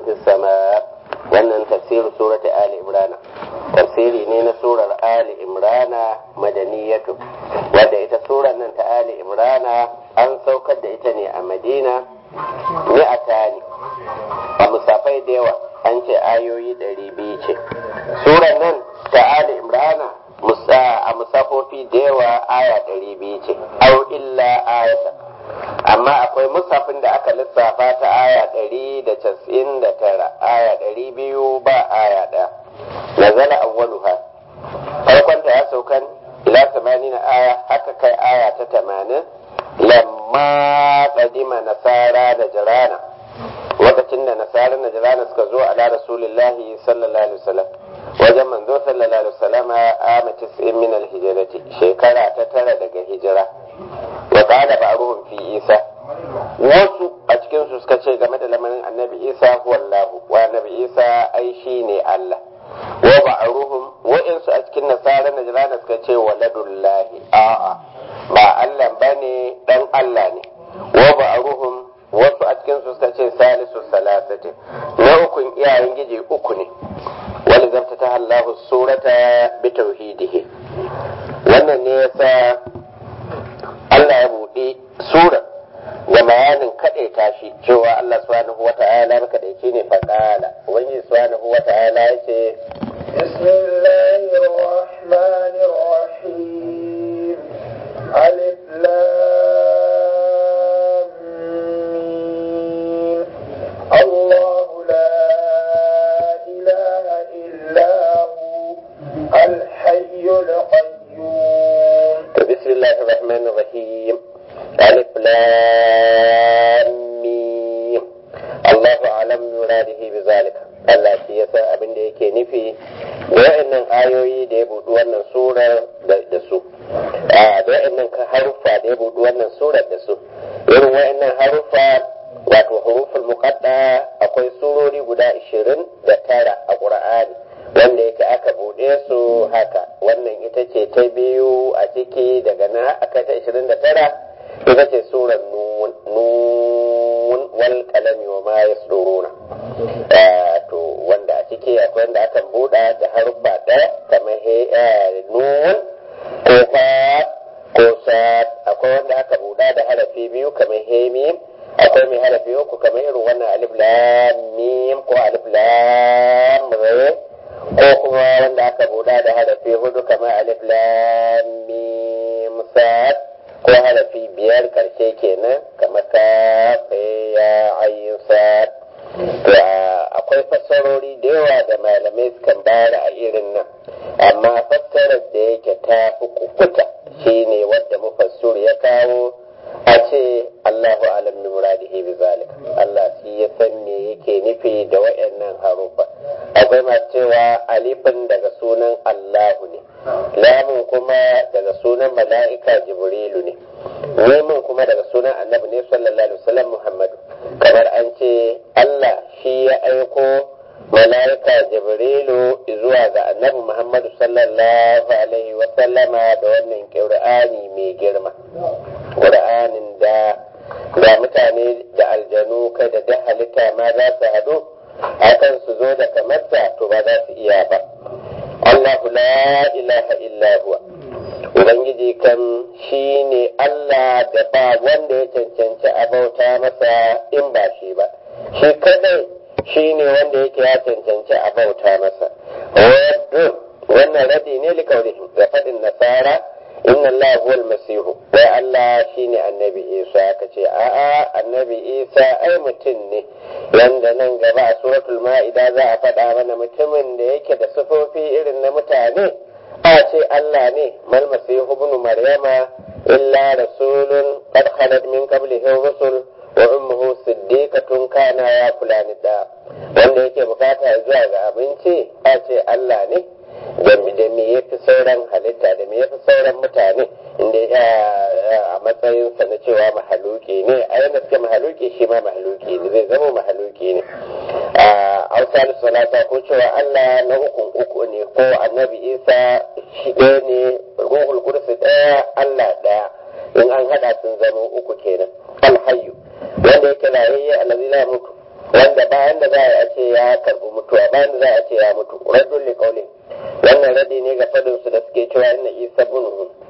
في السماء wannan tafsirin surati ali imrana tafsiri ne na surar ali imrana madaniyatu wadda ita surar nan ta ali imrana an saukar da ita ne a madina mi'ata ne a musafai da yawa an ce ayoyi ɗari biyu ce surar nan ta ali imrana a musafofi da yawa aya ɗari biyu ce au illa ayata amma akwai musafin da aka lissafa ta aya ɗari da casa'in da tara aya ɗari biyu ba aya ɗaya nazala awwaluha farkonta ya saukan ila tamanin aya haka kai aya ta tamanin lamma qadima nasara da jirana lokacin da nasara da jirana suka zo ala rasulillahi sallallahu alaihi wasallam wajen manzo sallallahu alaihi wasallam a tis'in min al-hijrati shekara ta tara daga hijira wa qala ba'ruhum fi isa wasu a cikin su suka ce game da lamarin annabi isa huwallahu wa annabi isa ai shine Allah wa ba'ruhum wa'insu a cikin nasara na jirana suka ce waladullahi a'a ba Allah bane dan Allah ne wa ba'ruhum wasu a cikin su suka ce salisu salasati na ukun iyayen gije uku ne wani zamta ta Allahu surata bi tauhidihi wannan ne yasa Allah ya buɗe sura da bayanin kaɗai tashi cewa Allah subhanahu wa ta'ala maka da ne faɗala ubangiji subhanahu wa ta'ala ya ce بسم الله الرحمن الرحيم ألف لام ميم. الله لا إله إلا هو الحي القيوم بسم الله الرحمن الرحيم ألف لام ميم الله أعلم مراده بذلك Allah shi ya san abin da yake nufi da wa'annan ayoyi da ya buɗi wannan surar da su a da wa'annan haruffa da ya buɗi wannan surar da su irin wa'annan haruffa wato huruful muqadda akwai surori guda ishirin da tara a Qur'ani wanda yake aka buɗe su haka wannan ita ce ta biyu a ciki daga na aka ta ishirin da tara ita ce surar nun nun wal kalami wa ma yasduruna to wanda a ciki akwai wanda aka buɗa da haruffa ɗaya kamar he nun ko fa ko sad akwai wanda aka buɗa da harafi biyu kamar he mim akwai mai harafi uku kamar irin wannan alif lam mim ko alif lam ra ko kuma wanda aka buɗa da harafi hudu kamar alif lam mim sad ko harafi biyar karshe kenan kamar ka ya ayin sad to akwai fassarori da yawa da malamai sukan bayar a irin nan amma fassarar da yake ta fi kukuta shine wadda mufassir ya kawo a ce Allahu alam bi muradihi bi zalika Allah shi ya san me yake nufi da wayannan harufa akwai masu cewa alifin daga sunan Allahu ne lamun kuma daga sunan mala'ika Jibrilu ne nemin kuma daga sunan annabi ne sallallahu alaihi wasallam Muhammadu kamar an ce Allah shi ya aiko mala'ika Jibrilu zuwa ga annabi Muhammadu sallallahu alaihi wasallama da wannan Qur'ani mai girma Qur'anin da da mutane da aljanu kai da duk halitta ma za su haɗu akan su zo da kamarsa to ba za su iya ba Allahu la ilaha illa huwa Ubangiji kan shi ne Allah da ba wanda ya cancanci a bauta masa in ba shi ba shi kadai shi ne wanda yake ya cancanci a bauta masa wannan radi ne likaurihim da faɗin nasara inna Allah huwa almasihu wai Allah shine annabi Isa ka ce a'a annabi Isa ai mutum ne yanda nan gaba a suratul ma'ida za a faɗa mana mutumin da yake da sufofi irin na mutane a ce Allah ne mal masihu ibn maryama illa rasulun qad khalat min qablihi rusul wa ummuhu siddiqatun kana ya fulani da wanda yake bukata zuwa ga abinci a ce Allah ne da me ya fi sauran halitta da me ya fi sauran mutane inda a matsayinsa na cewa mahaluki ne a yana suke mahaluki shi ma mahaluki ne zai zama mahaluki ne a hausa salata ko cewa Allah na ukun uku ne ko annabi isa shi ɗaya ne ruhul kursi ɗaya Allah ɗaya in an haɗa sun zama uku kenan alhayyu wanda yake rayayye allazi la mutu wanda bayan da za a ce ya karbi mutuwa bayan da za a ce ya mutu raddun li qawli wannan radi ne ga fadin su da suke cewa inna isa ibn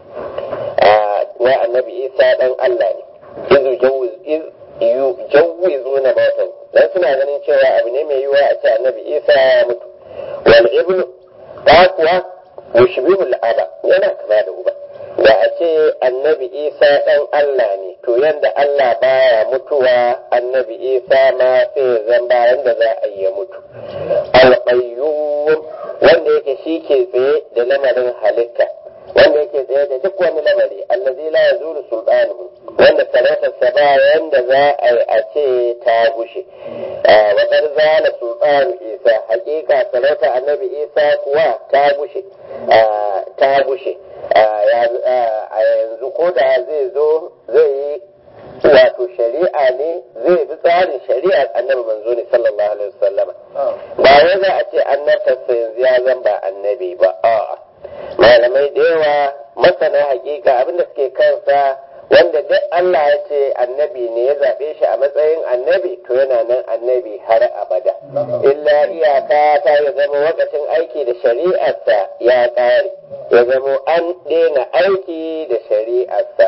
wa annabi isa dan Allah ne izu jawwiz iz yujawwizuna mautan dan suna ganin cewa abu ne mai yiwuwa a ce annabi isa ya mutu wal ibnu ta kuwa yushbihu al-aba yana kama da uba da a ce annabi isa ɗan Allah ne to yadda Allah baya mutuwa annabi isa ma sai zan bayan da za a yi ya mutu alƙayyum wanda yake shi ke tsaye da lamarin halitta wanda yake tsaye da duk wani lamari allazi la yazulu sultanuhu wanda sarautarsa ba yanda za a yi a ce ta gushe wa qad zala sultanu isa hakika sarauta annabi isa kuwa ta gushe ta gushe a yanzu ko da zai zo zai yi wato shari'a ne zai bi tsarin shari'a annabi manzo ne sallallahu alaihi wasallama ba wai za a ce annabtarsa yanzu ya zan ba annabi ba a'a malamai da yawa masana hakika abinda suke kansa wanda duk Allah ya ce annabi ne ya zaɓe shi a matsayin annabi to yana nan annabi har abada illa iyaka ta ya zama wakacin aiki da shari'arsa ya ƙare ya zama an daina aiki da shari'arsa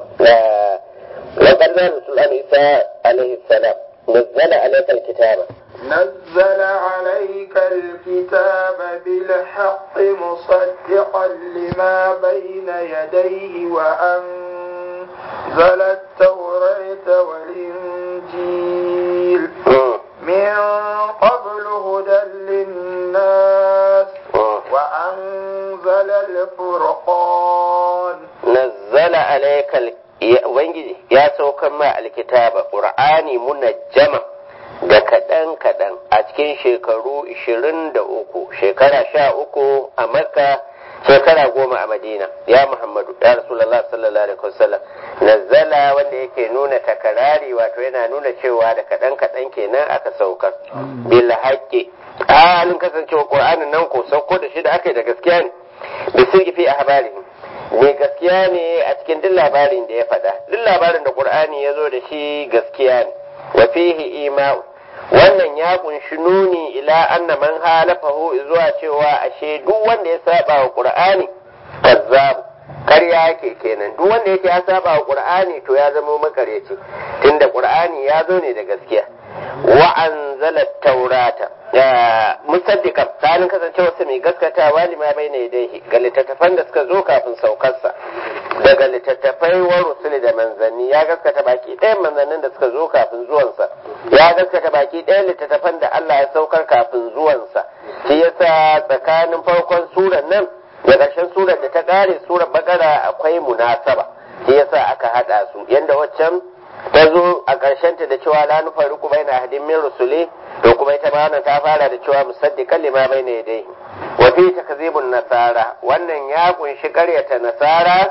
وقد رسول عيسى عليه السلام نزل عليك الكتاب نزل عليك الكتاب بالحق مصدقا لما بين يديه وأنزل التوراة والإنجيل من قبل هدى للناس وأنزل الفرقان نزل عليك الكتاب Ubangiji ya saukar ma alkitaba ƙur'ani munajjama da kaɗan kaɗan a cikin shekaru ishirin da uku shekara sha uku a makka shekara goma a madina ya muhammadu ya rasulallah sallallahu alaihi wasallam nazzala wanda yake nuna takarari wato yana nuna cewa da kaɗan kaɗan kenan aka saukar bil haqqi halin kasancewa qur'anin nan ko sauko da shi da aka yi da gaskiya ne bisirgi fi ahbarihim mai gaskiya ne a cikin duk labarin da ya faɗa duk labarin da qur'ani ya zo da shi gaskiya ne wa fihi ima'u wannan ya kunshi nuni ila anna man halafahu zuwa cewa ashe duk wanda ya saba wa qur'ani kazzab karya yake kenan duk wanda yake ya saba wa qur'ani to ya zama makaryaci tunda qur'ani ya zo ne da gaskiya wa anzala taurata musaddiqan sanin kasancewa su mai gaskatawa lima bai ne dai ga littattafan da suka zo kafin saukarsa daga littattafai wa rusuli da manzanni ya gaskata baki ɗayan manzannin da suka zo kafin zuwansa ya gaskata baki ɗayan littattafan da Allah ya saukar kafin zuwansa shi yasa tsakanin farkon suran nan da ƙarshen surar da ta ƙare surar bakara akwai munasaba shi yasa aka haɗa su yanda waccan ta zo a ta da cewa la nufariqu baina ahadin min rusuli to kuma ita ma wannan ta fara da cewa musaddiqan lima baina yadayhi wa fi takzibun nasara wannan ya kunshi ƙaryata nasara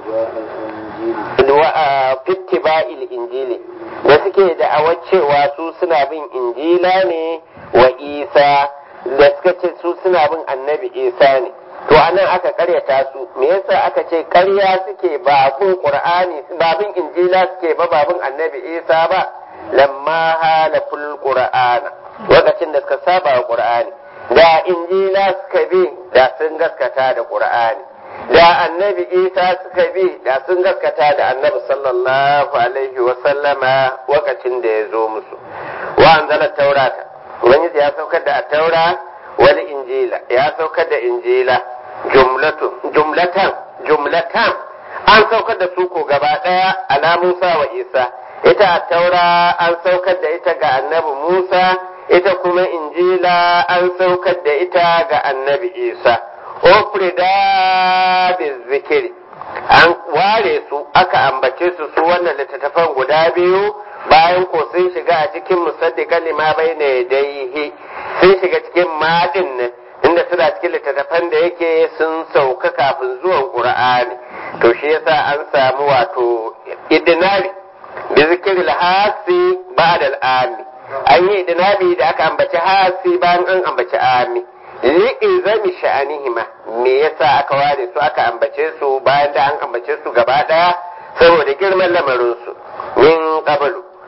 wa fittiba'il injili da suke da cewa su suna bin injila ne wa isa da suka ce su suna bin annabi isa ne to anan aka karyata su me yasa aka ce karya suke ba bin qur'ani ba bin injila suke ba ba bin annabi isa ba lamma halaful qur'ana lokacin da suka saba wa qur'ani da injila suka bi da sun gaskata da qur'ani da annabi isa suka bi da sun gaskata da annabi sallallahu alaihi wa sallama lokacin da ya zo musu wa anzala taurata ubangiji ya saukar da taura wal injila ya saukar da injila jumlatan jumlatan an saukar da su ko gaba daya ala Musa wa Isa ita a taura an saukar da ita ga annabi Musa ita kuma injila an saukar da ita ga annabi Isa ofrida da zikiri an ware su aka ambace su su wannan littattafan guda biyu bayan ko sun shiga a cikin musaddiqan lima bayna yadayhi sun shiga cikin madin nan inda suna cikin littattafan da yake sun sauka kafin zuwan qur'ani to shi yasa an samu wato idinari bi zikril hasi ba'da al-ami an yi idinabi da aka ambaci hasi bayan an ambaci ami li'izami sha'anihima me yasa aka ware su aka ambace su bayan da an ambace su gaba daya saboda girman lamarin su min qablu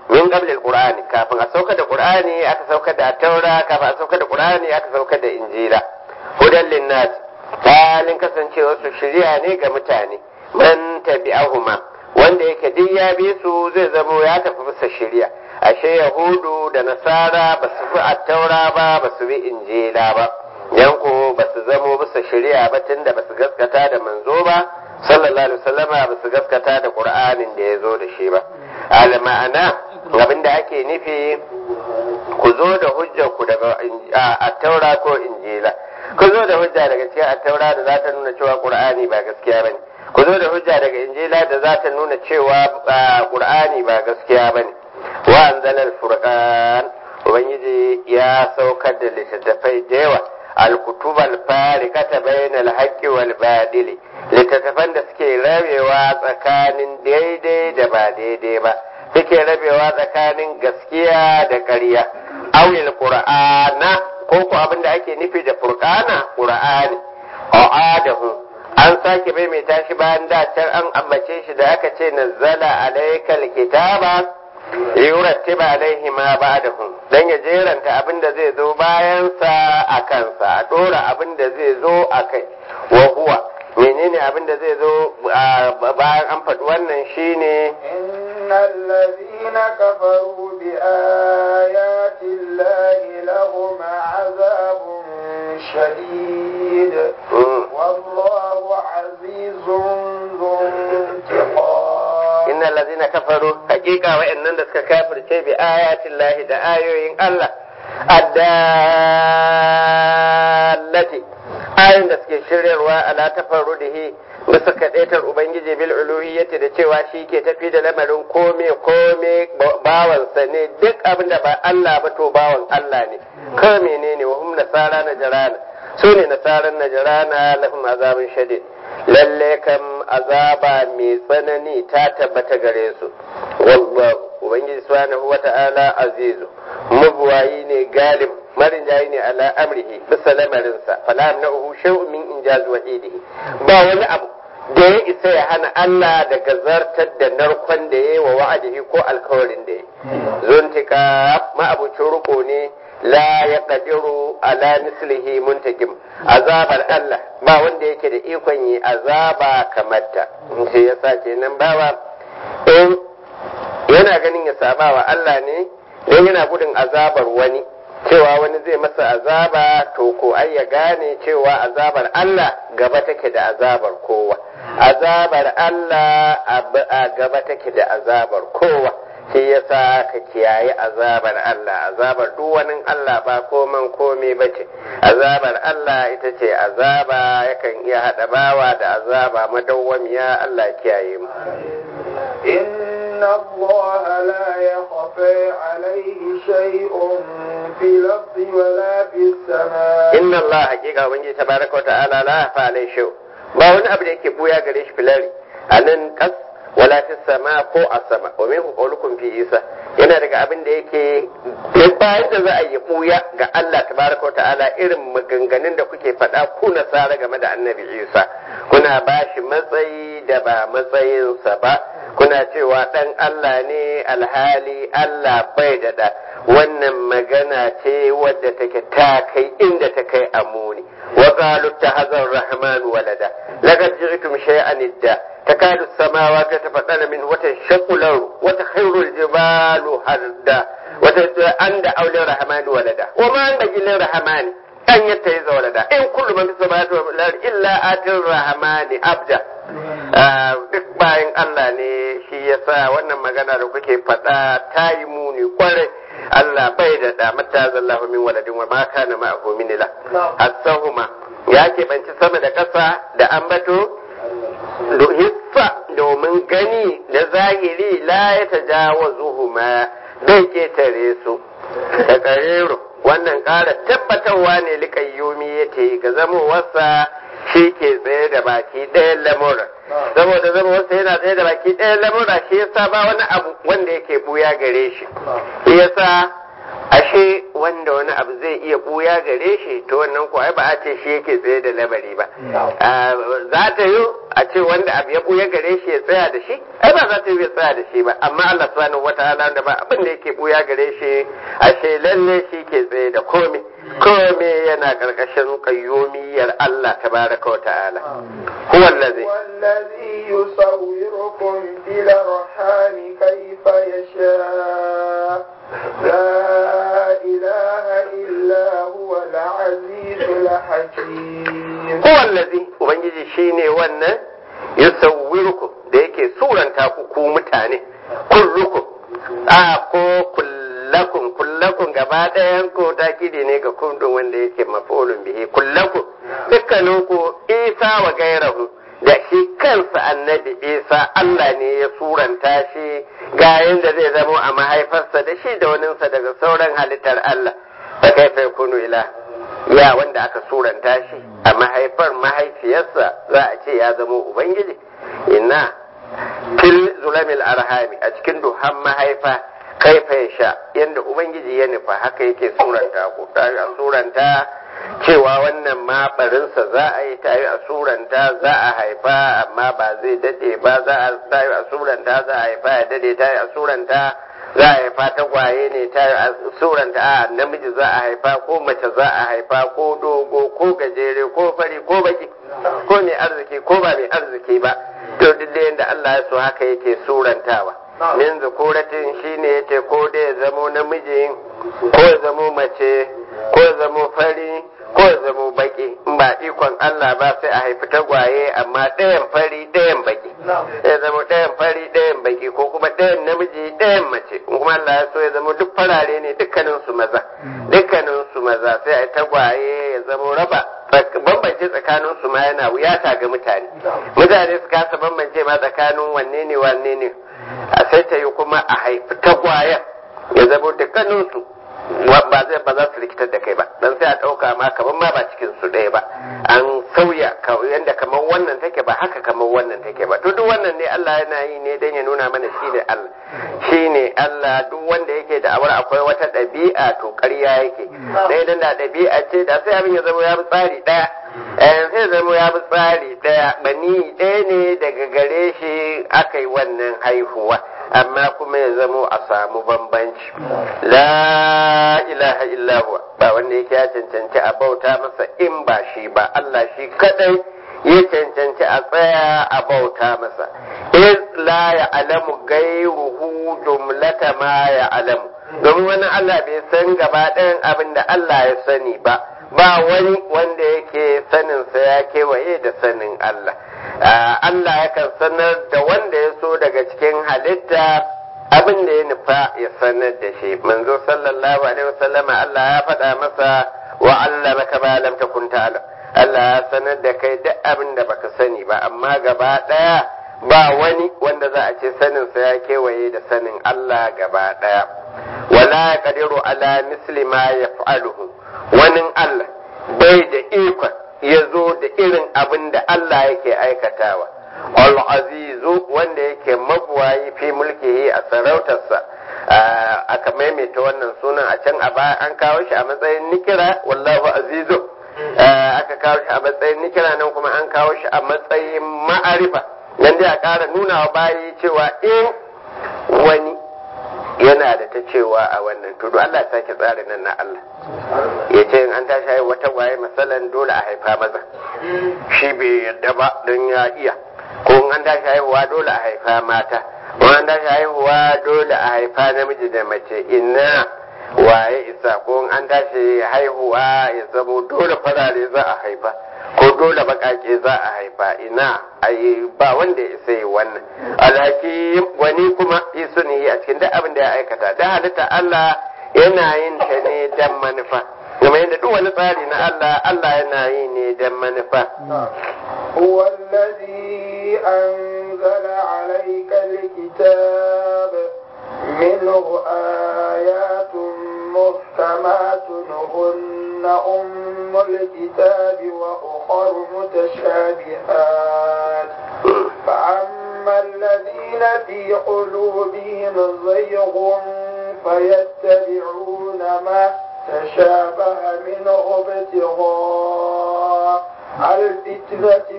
min qabli alqur'ani kafin a saukar da qur'ani aka saukar da taura kafin a saukar da qur'ani aka saukar da injila hudan linnas halin kasancewa su shirya ne ga mutane man tabi'ahuma wanda yake duk ya bi su zai zamo ya tafi bisa shirya ashe yahudu da nasara ba su fi attaura ba ba su bi injila ba yanko ba su zamo bisa shirya ba tunda ba su gaskata da manzo ba sallallahu alaihi wasallama ba su gaskata da qur'anin da ya zo da shi ba al ma'ana abin da ake nufi ku zo da hujjar ku daga attaura ko injila ku zo da hujja daga cikin attaura da za ta nuna cewa qur'ani ba gaskiya bane ku zo da hujja daga injila da za ta nuna cewa qur'ani ba gaskiya bane wa anzala al-furqan ubangiji ya saukar da littattafai da yawa al-kutub al-fariqata bayna al-haqqi wal badili littattafan da suke rabewa tsakanin daidai da ba daidai ba suke rabewa tsakanin gaskiya da ƙarya awil qur'ana ko ko abin da ake nufi da furqana qur'ani a'adahu an sake maimaita shi bayan da can an ambace shi da aka ce nazzala alaikal kitaba liyurattiba alaihi ma ba'dahu dan ya jeranta abin da zai zo bayan sa a kansa a dora abin da zai zo a kai wa huwa menene abin da zai zo bayan an faɗi wannan shine innal ladhina kafaru bi ayati llahi lahum azabun shadid wallahu azizun dhuntiqam innal ladhina kafaru haqiqa wa'annan da suka kafirce bi ayati llahi da ayoyin Allah addallati ayoyin da suke shiryarwa ala tafarrudihi bisa kadaitar ubangiji bil uluhiyyati da cewa shi ke tafi da lamarin kome kome bawansa ne duk abin da ba Allah ba to bawan Allah ne ko menene wa hum nasara najrana su ne nasaran najrana lahum azabun shadid lalle kam azaba mai tsanani ta tabbata gare su wallahu ubangiji subhanahu wata'ala azizu mabuwayi ne galib marin jayi ne ala amrihi bisa lamarinsa fala amna'uhu shay'un min injaz wahidihi ba wani abu da ya isa ya hana Allah daga zartar da narkon da ya yi wa wa'adihi ko alkawarin da ya zuntika ma'abucin ruko ne la ya kadiru ala mislihi muntakim azabar Allah ba wanda yake da ikon yi azaba kamar ta sai ya sa kenan bawa in yana ganin ya saba wa Allah ne don yana gudun azabar wani cewa wani zai masa azaba to ko ai ya gane cewa azabar Allah gaba take da azabar kowa azabar Allah a gaba take da azabar kowa shi yasa ka kiyaye azabar Allah azabar duk wani Allah ba koman komai bace azabar Allah ita ce azaba yakan iya hada bawa da azaba madawwamiya Allah kiyaye mu إن الله لا يخفى عليه شيء في الأرض ولا في السماء inna Allah hakika ubangiji tabaraka wa ta'ala la yafa alai shay ba wani abu da yake buya gare shi filari a nan kas wala fi sama ko a sama wa min qawlukum fi isa yana daga abin da yake bayan da za a yi buya ga Allah tabaraka wa ta'ala irin maganganun da kuke faɗa ku nasara game da annabi isa kuna ba shi matsayi da ba matsayinsa ba kuna cewa ɗan Allah ne alhali Allah bai da ɗa wannan magana ce wadda take ta kai inda ta kai amuni wa qalu tahazar rahman walada laqad ji'tum shay'an idda takadu as-samawati tafaddana min wa tashaqqu lahu wa takhirru al-jibalu hadda wa anda awli rahman walada wa ma anda gilin rahman an yatta yi walada in kullu man fi samawati wal ardi illa atir rahmani abda duk bayan Allah ne shi yasa wannan magana da kuke faɗa ta yi muni kwarai Allah bai da da mata zallahu min waladin wa ma kana ma'ahu min ila asahuma ya ke banci sama da ƙasa da ambato hissa domin gani da zahiri la ya tajawazuhuma bai ketare su da karero wannan ƙara tabbatarwa ne likayyumi yake ga zamowarsa shi ke tsaye da baki ɗayan lamura saboda zama wasu yana tsaye da baki ɗayan lamura shi yasa ba wani abu wanda yake buya gare shi shi yasa ashe wanda wani abu zai iya buya gare shi to wannan ko ai ba a ce shi yake tsaye da lamari ba za ta yi a ce wanda abu ya buya gare shi ya tsaya da shi ai ba za ta yi ya tsaya da shi ba amma Allah subhanahu wataala da ba abin da yake buya gare shi ashe lalle shi ke tsaye da komai komai yana karkashin qayyumiyar Allah tabaraka wa ta'ala huwa allazi والذي يصوركم في الأرحام كيف يشاء لا إله إلا هو العزيز الحكيم huwa allazi ubangiji shine wannan yusawwirukum da yake suranta ku ku mutane kullukum a ko kullakum kullakum gaba ɗayan ku takidi ne ga kundin wanda yake mafulun bihi kullakum dukkanin ku isa wa gairahu da shi kansa annabi isa Allah ne ya suranta shi ga yadda zai zamo a mahaifarsa da shi da waninsa daga sauran halittar Allah fa kaifa yakunu ila ya wanda aka suranta shi a mahaifar mahaifiyarsa za a ce ya zamo ubangiji ina fil zulamil arhami a cikin duhan mahaifa kaifa ya sha yadda ubangiji ya nufa haka yake suranta ko ta a suranta cewa wannan ma barinsa za a yi ta yi a suranta za a haifa amma ba zai dade ba za a ta yi a suranta za a haifa ya dade ta yi a suranta za a haifa tagwaye ne ta yi a suranta a namiji za a haifa ko mace za a haifa ko dogo ko gajere ko fari ko baki ko mai arziki ko ba mai arziki ba to duk da yadda Allah ya so haka yake surantawa min zukuratin shine yace ko da ya zamo namiji ko ya zamo mace ko ya zamo fari ko ya zamo baki in ba ikon Allah ba sai a haifi tagwaye amma ɗayan fari ɗayan baki ya zamo ɗayan fari ɗayan baki ko kuma ɗayan namiji ɗayan mace in kuma Allah ya so ya zamo duk farare ne dukkanin su maza dukkanin su maza sai a tagwaye ya zamo raba bambance tsakanin su ma yana wuyata ga mutane mutane su kasa bambance ma tsakanin wanne ne wanne ne a sai ta yi kuma a haifi tagwayen ya zamo dukkanin su ba zai ba za su rikitar da kai ba dan sai a ɗauka ma kamar ma ba cikin su ɗaya ba an sauya yanda kamar wannan take ba haka kamar wannan take ba to duk wannan ne Allah yana yi ne dan ya nuna mana shi ne Allah shi ne Allah duk wanda yake da awar akwai wata ɗabi'a to ƙarya yake dai dan da ɗabi'a ce da sai abin ya zama ya bi tsari ɗaya eh sai zama ya bi tsari ɗaya bani ɗaya ne daga gare shi aka yi wannan haihuwa amma kuma ya zamo a samu bambanci la ilaha illahu ba wanda yake ya cancanci a bauta masa in ba shi ba Allah shi kadai ya cancanci a tsaya a bauta masa iz la ya'lamu gairuhu jumlata ma ya'lamu domin wani Allah bai san gaba ɗayan abin da Allah ya sani ba ba wani wanda yake saninsa ya kewaye da sanin Allah Allah yakan sanar da wanda ya so daga cikin halitta abin da ya nufa ya sanar da shi manzo sallallahu alaihi wasallama Allah ya faɗa masa wa Allah maka ba lam takun ta'lam Allah ya sanar da kai duk abin da baka sani ba amma gaba ɗaya ba wani wanda za a ce saninsa ya kewaye da sanin Allah gaba ɗaya wala yaqdiru ala misli ma yaf'aluhu wani Allah bai da ikon ya zo da irin abin da Allah yake aikatawa. Al-Azizu wanda yake mabuwayi fi mulkihi a sarautarsa aka maimaita wannan sunan a can a baya an kawo shi a matsayin nikira wallahu azizu aka kawo shi a matsayin nikira nan kuma an kawo shi a matsayin ma'arifa nan dai a ƙara nuna wa bayi cewa in wani yana da ta cewa a wannan tudu Allah ya sake tsarin nan na Allah ya ce in an tashi haihuwa wata waye masalan dole a haifa maza shi bai yadda ba don ya iya ko in an tashi haihuwa dole a haifa mata ko an tashi haihuwa dole a haifa namiji da mace ina waye isa ko in an tashi haihuwa ya zamo dole farare za a haifa ko dole bakake za a haifa ina ai ba wanda ya isa yi wannan alhaki wani kuma isu ne a cikin duk abin da ya aikata da halitta Allah yana yin ta ne dan manufa kuma yadda duk wani tsari na Allah Allah yana yi ne dan manufa هو الذي أنزل عليك الكتاب منه آيات محكمات هن أم الكتاب وأخر متشابهات فأما الذين في قلوبهم زيغ فيتبعون ما تشابه منه ابتغاء الفتنة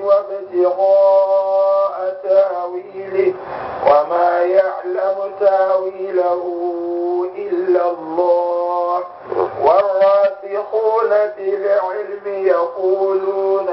وابتغاء تاويله وما يعلم تاويله إلا الله والراسخون في العلم يقولون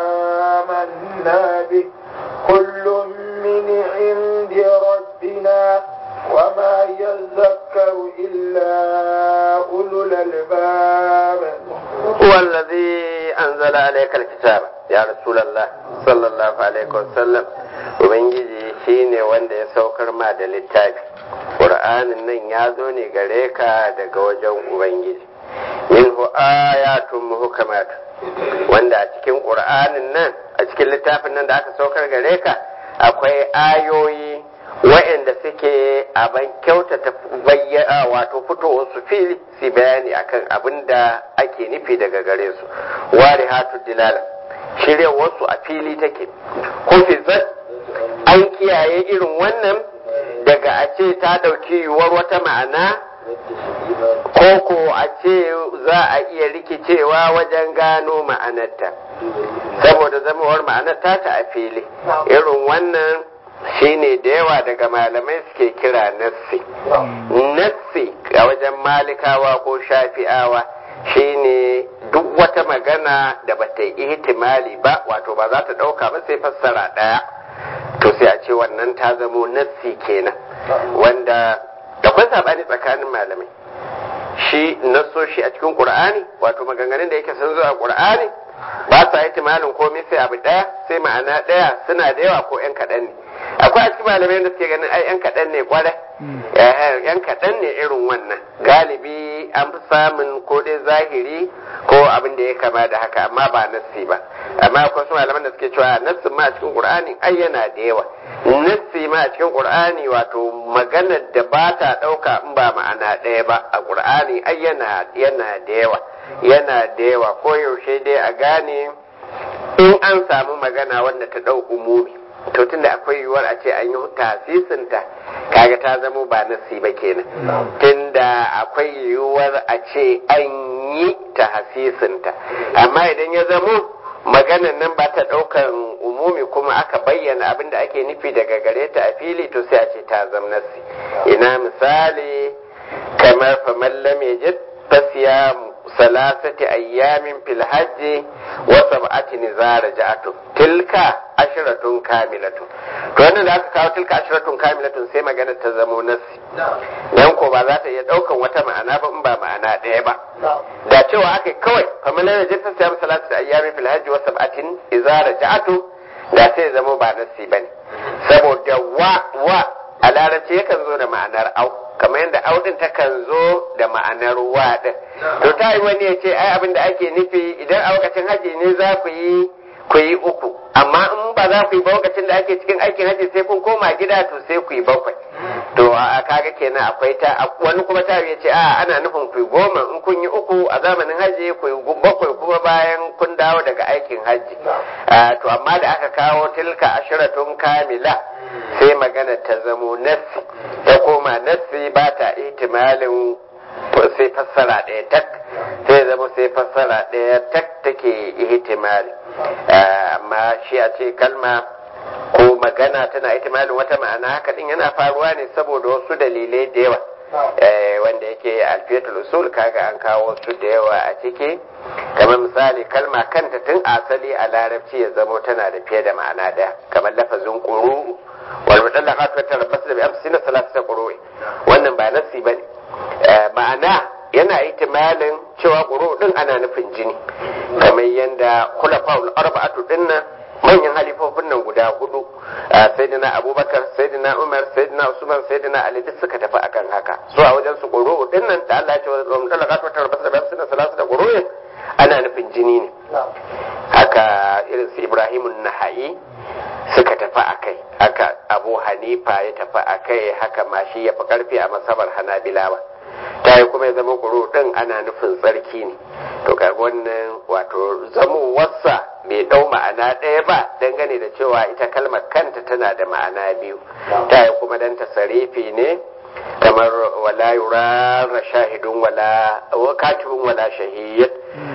آمنا به كل من عند ربنا وما يذكر إلا أولو الألباب هو الذي أنزل عليك الكتاب يا رسول الله صلى الله عليه وسلم Ubangiji shi ne wanda ya saukar ma da littafi, ƙur'anin nan ya zo ne gare ka daga wajen Ubangiji. Minhu ayatun muhukamatu wanda a cikin ƙur'anin nan a cikin littafin nan da aka saukar gare ka akwai ayoyi wa'anda suke abin kyautata bayyana wato fitowar su fili su bayani akan abin da ake nufi daga gare su wari hatu dilala shiryawar su a fili take hufizat an kiyaye irin wannan daga a ce ta ɗauki yiwuwar wata ma'ana koko a ce za a iya rikicewa wajen gano ma'anarta saboda zamawar ma'anarta ta a fili irin wannan shine da yawa daga malamai suke kira nassi nassi a wajen malikawa ko shafi'awa shine duk wata magana da bata yi ihtimali ba wato ba za ta ɗauka ba sai fassara ɗaya to sai a ce wannan ta zamo nassi kenan wanda da kwai saɓani tsakanin malamai shi nassoshi a cikin ƙur'ani wato maganganun da yake sun zo a ƙur'ani ba sa ihtimalin komai sai abu ɗaya sai ma'ana ɗaya suna da yawa ko 'yan kaɗan ne akwai a cikin malamai da suke ganin ai 'yan kaɗan ne kwarai yan kaɗan ne irin wannan galibi an fi samun ko dai zahiri ko abin da ya kama da haka amma ba nassi ba amma akwai su malaman da suke cewa nassin ma a cikin qur'ani ai yana da yawa nassi ma a cikin qur'ani wato maganar da ba ta ɗauka in ba ma'ana ɗaya ba a qur'ani ai yana yana da yawa yana da yawa ko yaushe dai a gane in an samu magana wanda ta ɗau umumi to tunda akwai yiwuwar a ce an yi tasisinta kaga ta zamo ba nasi ba kenan tunda akwai yiwuwar a ce an yi tasisinta amma idan ya zamo maganan nan ba ta ɗaukan umumi kuma aka bayyana abin da ake nufi daga gare ta a fili to sai a ce ta zama nasi ina misali kamar faman lam yajid fasiyamu salasati ayyamin fil hajji wa sab'ati nizara ja'atu tilka ashratun kamilatun to wannan da aka kawo tilka ashratun kamilatun sai magana ta zamo nasi dan ko ba za ta iya daukan wata ma'ana ba in ba ma'ana ɗaya ba da cewa aka kawai kamar na jinsa sai salasati ayyamin fil hajji wa sab'atin izara ja'atu da sai zamo ba nasi bane saboda wa wa a larabci yakan zo da ma'anar au kamar yadda audin takan zo da ma'anar wa din to ta yi wani ya ce ai abin da ake nufi idan a lokacin haji ne za ku yi ku yi uku amma in ba za ku yi ba lokacin da ake cikin aikin haji sai kun koma gida to sai ku yi bakwai to a kaga kenan akwai ta wani kuma ta ya ce a ana nufin ku yi goma in kun yi uku a zamanin haji ku yi bakwai kuma bayan kun dawo daga aikin haji to amma da aka kawo tilka ashiratun kamila sai magana ta zamo nassi ta koma nassi ba ta ihtimalin sai fassara ɗaya tak sai zama sai fassara ɗaya tak take ihtimali amma shi a ce kalma ko magana tana ihtimalin wata ma'ana haka din yana faruwa ne saboda wasu dalilai da yawa wanda yake alfiyatul usul kaga an kawo su da yawa a ciki kamar misali kalma kanta tun asali a larabci ya zamo tana da fiye da ma'ana ɗaya kamar lafazin ƙuru wal mutallaqat wa tarabbas bi amsina salasata qurui wannan ba nasi bane ma'ana yana ihtimalin cewa quru din ana nufin jini kamar yanda khulafaul arba'atu dinnan manyan halifofin nan guda hudu sayyidina abubakar sayyidina umar sayyidina usman sayyidina ali duk suka tafi akan haka so a wajen su quru dinnan da Allah ya ce wa mutallaqat wa tarabbas bi amsina salasata qurui ana nufin jini ne haka irin su ibrahimun nahayi suka tafi a kai haka abu hanifa ya tafi a kai haka ma shi ya fi karfi a masabar hanabilawa ta yi kuma ya zama kuro ɗin ana nufin tsarki ne to kaga wannan wato zamowarsa bai ɗau ma'ana ɗaya ba dangane da cewa ita kalmar kanta tana da ma'ana biyu ta yi kuma dan tasarifi ne kamar wala yurara shahidun wala katibun wala shahid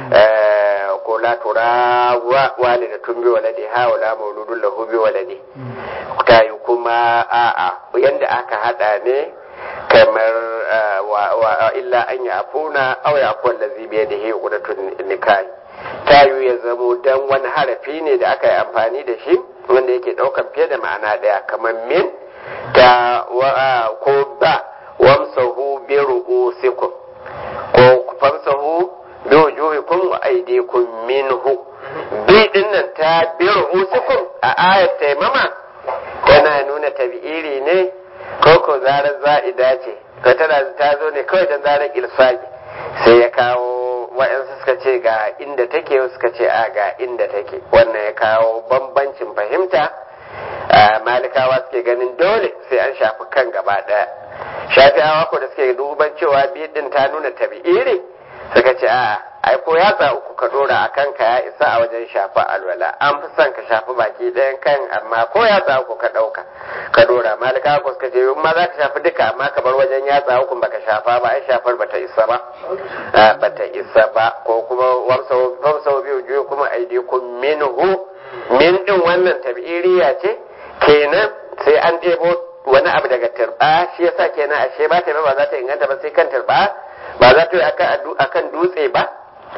ko la tura walidatun bi waladiha wala mauludun lahu bi waladi ta yi kuma a'a yanda aka hada ne kamar wa illa an ya afuna aw ya afu allazi bi yadihi uqdatun nikahi ta yi ya zamo dan wani harafi ne da aka yi amfani da shi wanda yake daukan fiye da ma'ana daya kamar min ta ko ba wamsahu bi ru'usikum ko famsahu bi wujuhikum wa aydikum minhu bi dinnan ta bi ru'usikum a ayat taimama tana nuna tabi'iri ne ko ko zarar za'ida ce ko tana ta zo ne kawai dan zarar ilsaqi sai ya kawo wa'yansu suka ce ga inda take suka ce a ga inda take wannan ya kawo bambancin fahimta malikawa suke ganin dole sai an shafi kan gaba ɗaya shafi'awa ko da suke duban cewa biyu din ta nuna tabi'iri suka ce a ai ko yatsa uku ka dora a kanka ya isa a wajen shafa alwala an fi son ka shafi baki ɗayan kan amma ko yatsa uku ka ɗauka ka dora malikawa ko suka ce in ma za ka shafi duka amma ka bar wajen yatsa uku baka shafa ba ai shafar bata isa ba bata isa ba ko kuma wamsau biyu juyo kuma aidikum minhu min din wannan tabi'iriya ce kenan sai an ɗebo wani abu daga turba shi yasa kenan ashe ba ta ba za ta inganta ba sai kan turba ba za ta yi akan dutse ba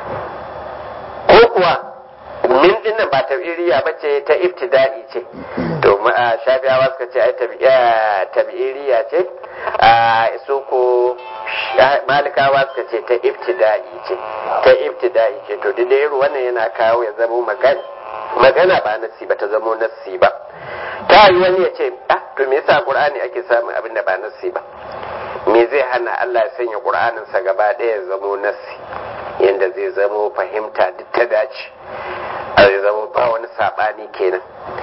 ko kuwa min din nan ba tabi'iriya ba ce ta ibtida'i ce to shafiyawa suka ce ai tabi'iriya ce su ko malikawa suka ce ta ibtida'i ce ta ibtida'i ce to duk da irin wannan yana kawo ya zama magana magana ba nassi ba ta zamo nassi ba ta yi wani ya ce ah to me yasa qur'ani ake samun abin da ba nassi ba me zai hana Allah ya sanya qur'anin sa gaba ɗaya ya zamo nassi yanda zai zamo fahimta duk ta dace zai zamo ba wani sabani kenan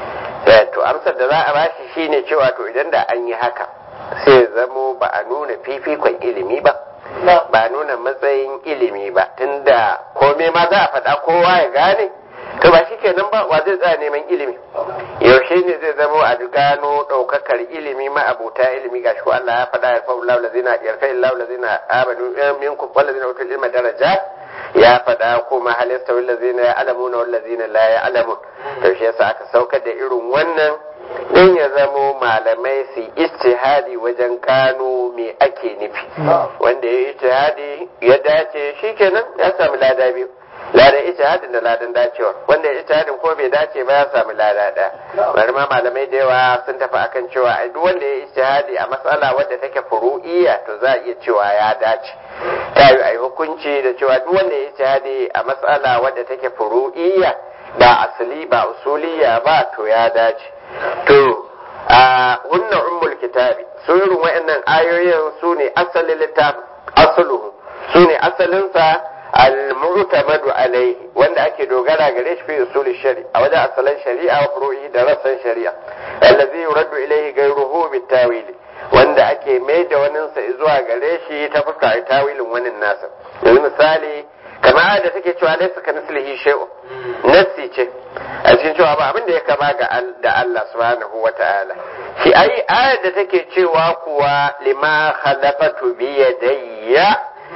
to amsar da za a bashi shine cewa to idan da an yi haka sai ya zamo ba a nuna fifikon ilimi ba ba a nuna matsayin ilimi ba tunda komai ma za a faɗa kowa ya gane to ba shi kenan ba wa zai tsaya neman ilimi yaushe ne zai zama a gano ɗaukakar ilimi ma abota ilimi gashi ko Allah ya faɗa ya fa Allah lazina yarfa illahu lazina amanu minkum wal lazina utul ilma daraja ya faɗa kuma hal yastawi lazina ya'lamuna wal lazina la ya'lamun to shi yasa aka saukar da irin wannan din ya zamo malamai su istihadi wajen gano me ake nufi wanda ya istihadi ya dace shikenan ya samu lada biyu ladan ijtihadin da ladan dacewa wanda ijtihadin ko bai dace ba ya samu lada ɗaya bari ma malamai da yawa sun tafi akan cewa ai duk wanda ya ijtihadi a matsala wadda take furu'iyya to za a iya cewa ya dace ta yi ai hukunci da cewa duk wanda ya ijtihadi a matsala wadda take furu'iyya ba asali ba usuliyya ba to ya dace to a hunna ummul kitabi su irin wayannan ayoyin su ne asalin littafin asaluhu su ne asalinsa al-mu'tamadu alaihi wanda ake dogara gare shi fi usul shari'a a wajen asalan shari'a wa furu'i da rassan shari'a allazi yuraddu ilaihi ghayruhu bitawil wanda ake mai da wani sa zuwa gare shi ta fuska tawilin wani nasa yanzu misali kamar da take cewa laysa ka mislihi shay'un nassi ce a cikin cewa ba abin da ya kama ga da Allah subhanahu wa ta'ala shi ai ayar da take cewa kuwa lima khalaqatu bi yadayya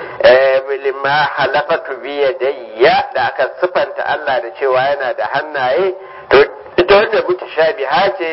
lima halafatu biyadayya da aka sifanta Allah da cewa yana da hannaye to ita wanda mutashabiha ce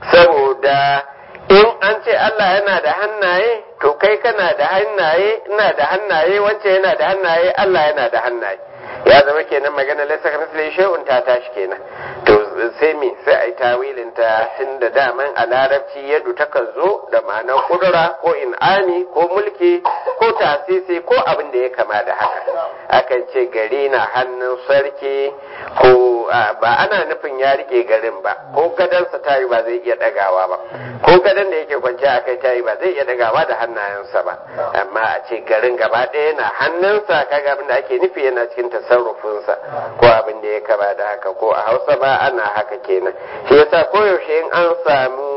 saboda in an ce Allah yana da hannaye to kai kana da hannaye ina da hannaye wance yana da hannaye Allah yana da hannaye ya zama kenan magana laisa ka misli shay'un ta tashi kenan to sai me sai ai tawilin ta tun da daman a larabci yadu takan zo da ma'anar kudura ko in'ani ko mulki ko tasisi ko abin da ya kama da haka akan ce gari na hannun sarki ko ba ana nufin ya rike garin ba ko gadansa tayi ba zai iya dagawa ba ko gadan da yake kwance a kai tayi ba zai iya dagawa da hannayensa ba amma a ce garin gaba ɗaya na hannunsa kaga abin da ake nufi yana cikin tasarrufinsa ko abin da ya kama da haka ko a hausa ba ana haka kenan shi yasa koyaushe in an samu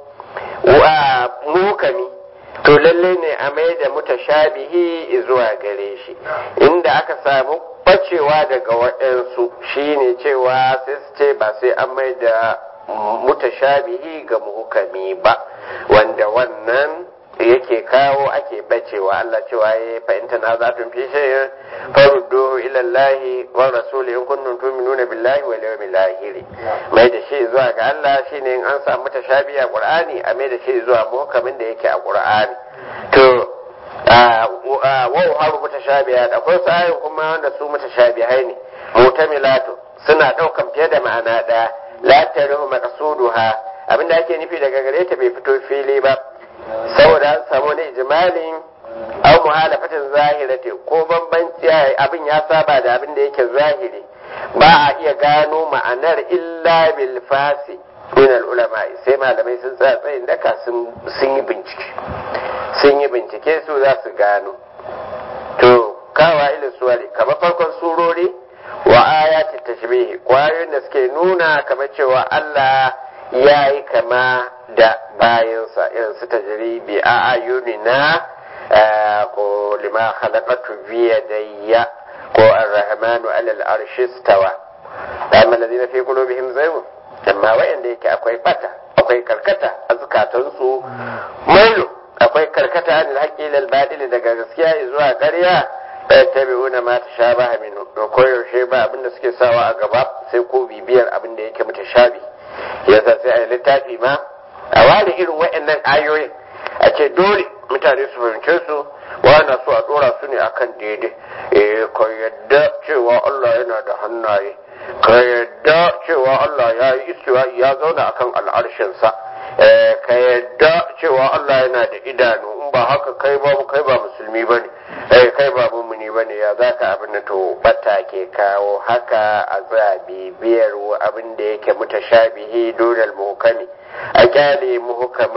wa mukami to lalle ne a mai da mutashabihi zuwa gare shi inda aka samu bacewa daga waɗansu shine cewa sai su ce ba sai an mai da mutashabihi ga muhukami ba wanda wannan yake kawo ake bacewa Allah cewa ya fahimta na za tun fi shayin farudduhu ila Allah wa rasuli in kuntum tu'minuna billahi wal yawmil akhir mai da shi zuwa ga Allah shine in an samu tashabi a Qur'ani a mai da shi zuwa muhkamin da yake a Qur'ani to wa haru mutashabihat akwai sayin kuma wanda su mutashabihai ne mutamilatu suna daukan fiye da ma'ana daya la tarihu maqsuduha abinda ake nufi daga gare ta bai fito fili ba saboda an samu wani ijmalin aw muhalafatin zahirati ko bambanci abin ya saba da abin da yake zahiri ba a iya gano ma'anar illa bil fasi min al ulama sai malamai sun tsaya tsayin daka sun yi bincike sun yi bincike su za su gano to kawa ilin suwari kamar farkon surori wa ayati tashbihi kwayoyin da suke nuna kamar cewa Allah ya yi kama da bayansa irin su tajribi a ayunina ko lima khalaqatu bi yadayya ko ar-rahmanu ala al-arshi istawa amma alladhina fi qulubihim zaygun amma wayanda yake akwai bata akwai karkata a zukatansu mailu akwai karkata anil haqqi lil batil daga gaskiya zuwa ƙarya tabi'una ma tashabaha minhu to koyaushe ba abinda suke sawa a gaba sai ko bibiyar abinda yake mutashabi yasa sai a littafi ma a ware irin waɗannan ayoyin a ce dole mutane su fahimce su wana so a dora su ne akan daidai eh ka yadda cewa Allah yana da hannaye ka yadda cewa Allah ya yi istiwa ya zauna akan al'arshinsa ka yadda cewa Allah yana da idanu in ba haka kai ba kai ba musulmi bane eh kai ba mumuni bane ya zaka abin da to bata ke kawo haka a za bibiyar abin da yake mutashabihi dunal muhkami a kyale muhkamin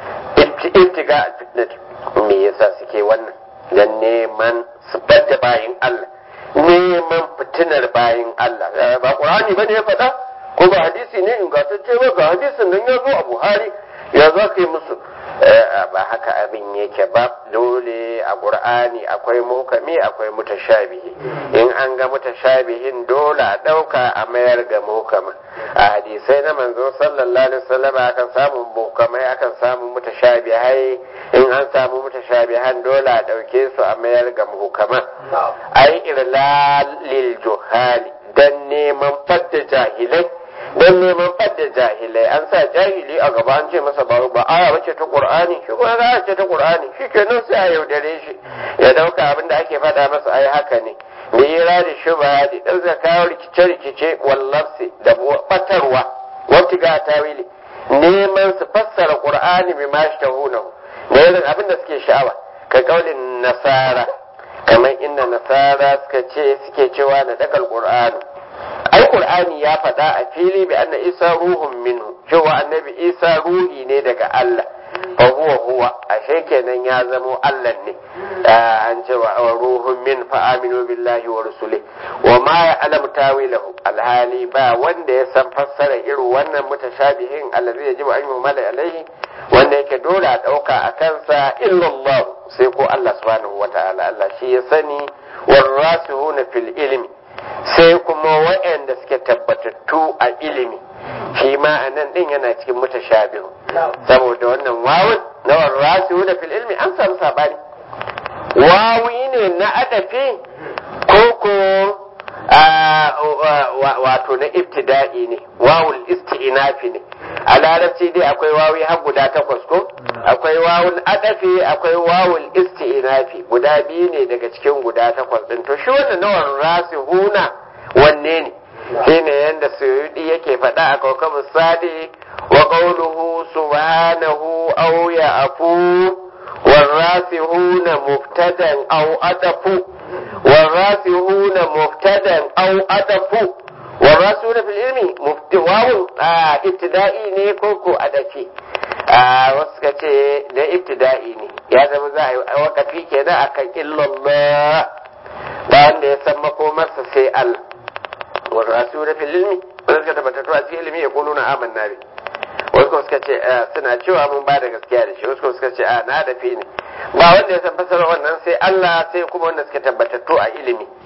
ibtiga alfitnat me yasa suke wannan dan neman su da bayin Allah neman fitinar bayin Allah ba qur'ani bane ya faɗa ko ba hadisi ne ingantacce ba ga hadisin nan ya zo a Buhari ya za ka yi musu ba haka abin yake ba dole a qur'ani akwai mukami akwai mutashabihi in an ga mutashabihin dole a ɗauka a mayar ga mukama a hadisai na manzo sallallahu alaihi wasallam akan samu mukamai akan samu mutashabihai in an samu mutashabihan dole a ɗauke su a mayar ga mukama ai irlal lil juhali dan neman fadda jahilai don neman fadda jahilai an sa jahili a gaba an ce masa ba ba aya bace ta qur'ani shi kuma aya ce ta qur'ani shi kenan sai a yaudare shi ya dauka abin da ake faɗa masa ai haka ne da yira da shuba da dan zakawa rikice rikice wallafsi da batarwa wata ga tawili neman su fassara qur'ani bi ma shtahuna da irin abin da suke sha'awa ka kaulin nasara kamar inda nasara suka ce suke cewa na dakal qur'ani ai qur'ani ya faɗa a fili bi anna isa ruhun minhu cewa annabi isa ruhi ne daga Allah fa huwa huwa ashe kenan ya zamo Allah ne an ce wa ruhun min fa aminu billahi wa rusuli wa ma ya'lamu tawilahu alhali ba wanda ya san fassara irin wannan mutashabihin allazi yajibu an yumala alaihi wanda yake dole a ɗauka a kansa illallah sai ko Allah subhanahu wa ta'ala Allah shi ya sani warasihuna fil ilmi sai kuma waɗanda suke tabbatattu a ilimi shi ma a nan ɗin yana cikin mutashabihu saboda wannan wawun na warasihu da fil ilmi an samu sabani wawi ne na adafi ko ko wato na ibtida'i ne wawul isti'nafi ne a larabci dai akwai wawi har guda takwas ko akwai wawul adafi akwai wawul isti'nafi guda biyu ne daga cikin guda takwas din to shi wannan nawan rasihuna wanne ne shine yanda suyudi yake faɗa a kawkabu sadi wa qawluhu subhanahu aw ya'fu والراسخون مبتدا او ادف والراسخون مبتدا او ادف والراسخون في العلم واو ابتدائي ne ko ko adafi wasu ka ce da ibtida'i ne ya zama za a yi wakafi kenan akan illallah ba wanda ya san makomarsa sai Allah والراسخون في العلم wanda suka tabbatar a cikin ilimi ya kulu na amanna bi wasu kuma suka ce suna cewa mun ba da gaskiya da shi wasu kuma suka ce a na da fi ne ba wanda ya san fasara wannan sai Allah sai kuma wanda suka tabbatattu a ilimi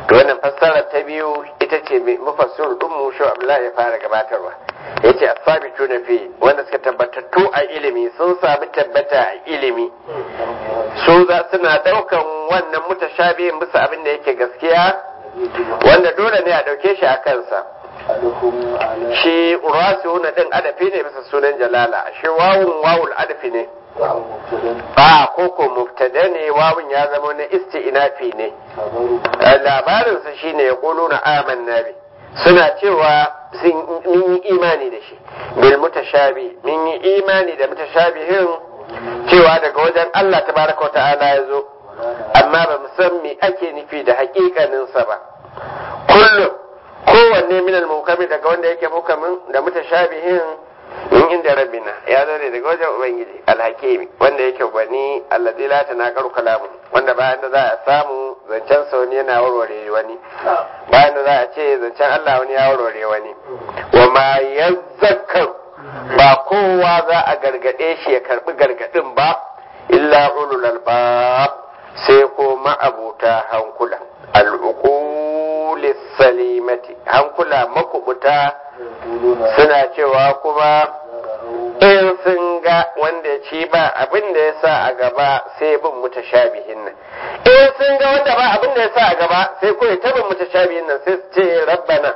to wannan fassara ta biyu ita ce mufassir din mu shi Abdullahi ya fara gabatarwa yace as-sabitu na fi wanda suka tabbatattu a ilimi sun sami tabbata a ilimi su za suna daukan wannan mutashabihin bisa abin da yake gaskiya wanda dole ne a dauke shi a kansa shi urasu na din adafi ne bisa sunan jalala shi wawun wawul adafi ne a koko mubtada ne wawun ya zama na isti'nafi ne labarinsa shine ya kulu na aman nabi suna cewa sun yi imani da shi bil mutashabi min yi imani da mutashabihin cewa daga wajen Allah tabaraka wa ta'ala ya zo amma ba mu san me ake nufi da hakikaninsa ba kullum kowanne min al daga wanda yake mukamin da mutashabihin in inda rabbina ya zo ne daga wajen ubangiji alhakimi wanda yake gwani allazi la tanaqaru kalamu wanda bayan da za a samu zancen sa wani yana warware wani bayan da za a ce zancen Allah wani ya warware wani wa ma yazakkar ba kowa za a gargade shi ya karbi gargadin ba illa ulul albab sai ko ma'abuta hankula al'uqulis salimati hankula makubuta suna cewa kuma in sun ga wanda ci ba abin da ya sa a gaba sai bin mutashabihin nan in sun ga wanda ba abin da ya sa a gaba sai ko ta bin mutashabihin nan sai su ce rabbana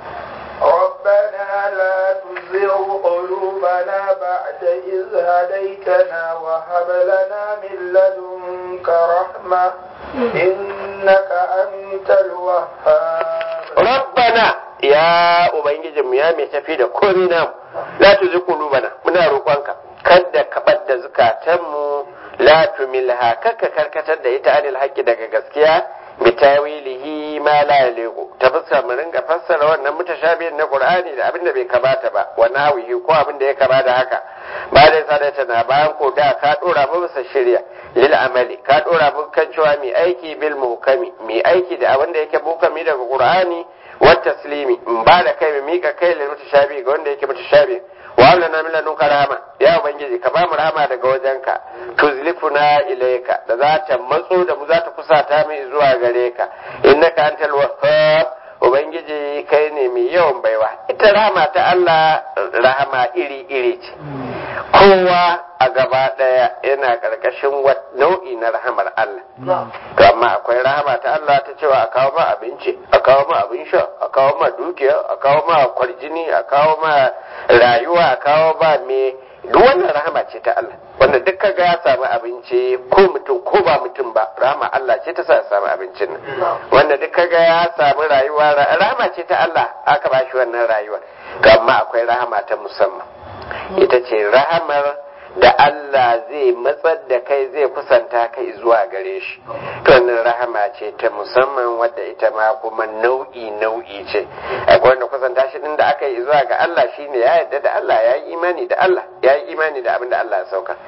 ربنا لا تزغ قلوبنا بعد إذ هديتنا وهب لنا من لدنك رحمة إنك أنت الوهاب ربنا ya ubangijinmu ya mai tafi da komi namu la tuzi qulubana muna roƙonka kada ka badda zukatanmu la tumilha kaka karkatar da ita anil haqqi daga gaskiya bi tawilihi ma la yaliqu ta fuskar mu ringa fassara wannan mutashabihin na qur'ani da abinda bai kamata ba wa nawihi ko abinda ya kama da haka ba da sadata na bayan ko da ka dora mu bisa shirya lil amali ka dora mu kan cewa mai aiki bil muhkami mai aiki da abinda yake muhkami daga qur'ani والتسليم in ba da kai mu mika kai lil mutashabi ga wanda yake mutashabi wa Allah na mila nuka rahama ya ubangiji ka ba mu rahama daga wajenka tuzlifuna ilayka da za ta matso da mu za ta kusata mu zuwa gare ka innaka antal wahhab ubangiji kai ne mai yawan baiwa ita rahama ta Allah rahama iri iri ce kowa a gaba daya yana karkashin nau'i na rahamar Allah to amma akwai rahama ta Allah ta cewa a kawo ma abinci a kawo ma abin sha a kawo ma dukiya a kawo ma kwarjini a kawo ma rayuwa a kawo ma me duk wannan rahama ce ta Allah wanda duk kaga ya samu abinci ko mutum ko ba mutum ba rahama Allah ce ta sa ya samu abincin nan wanda duk kaga ya samu rayuwa rahama ce ta Allah aka ba shi wannan rayuwa to amma akwai rahama ta musamman ita ce rahamar da Allah zai matsar da kai zai kusanta kai zuwa gare shi to wannan rahama ce ta musamman wadda ita ma kuma nau'i nau'i ce akwai wanda kusanta shi din da aka yi zuwa ga Allah shine ya yarda da Allah ya yi imani da Allah ya yi imani da abin da Allah ya sauka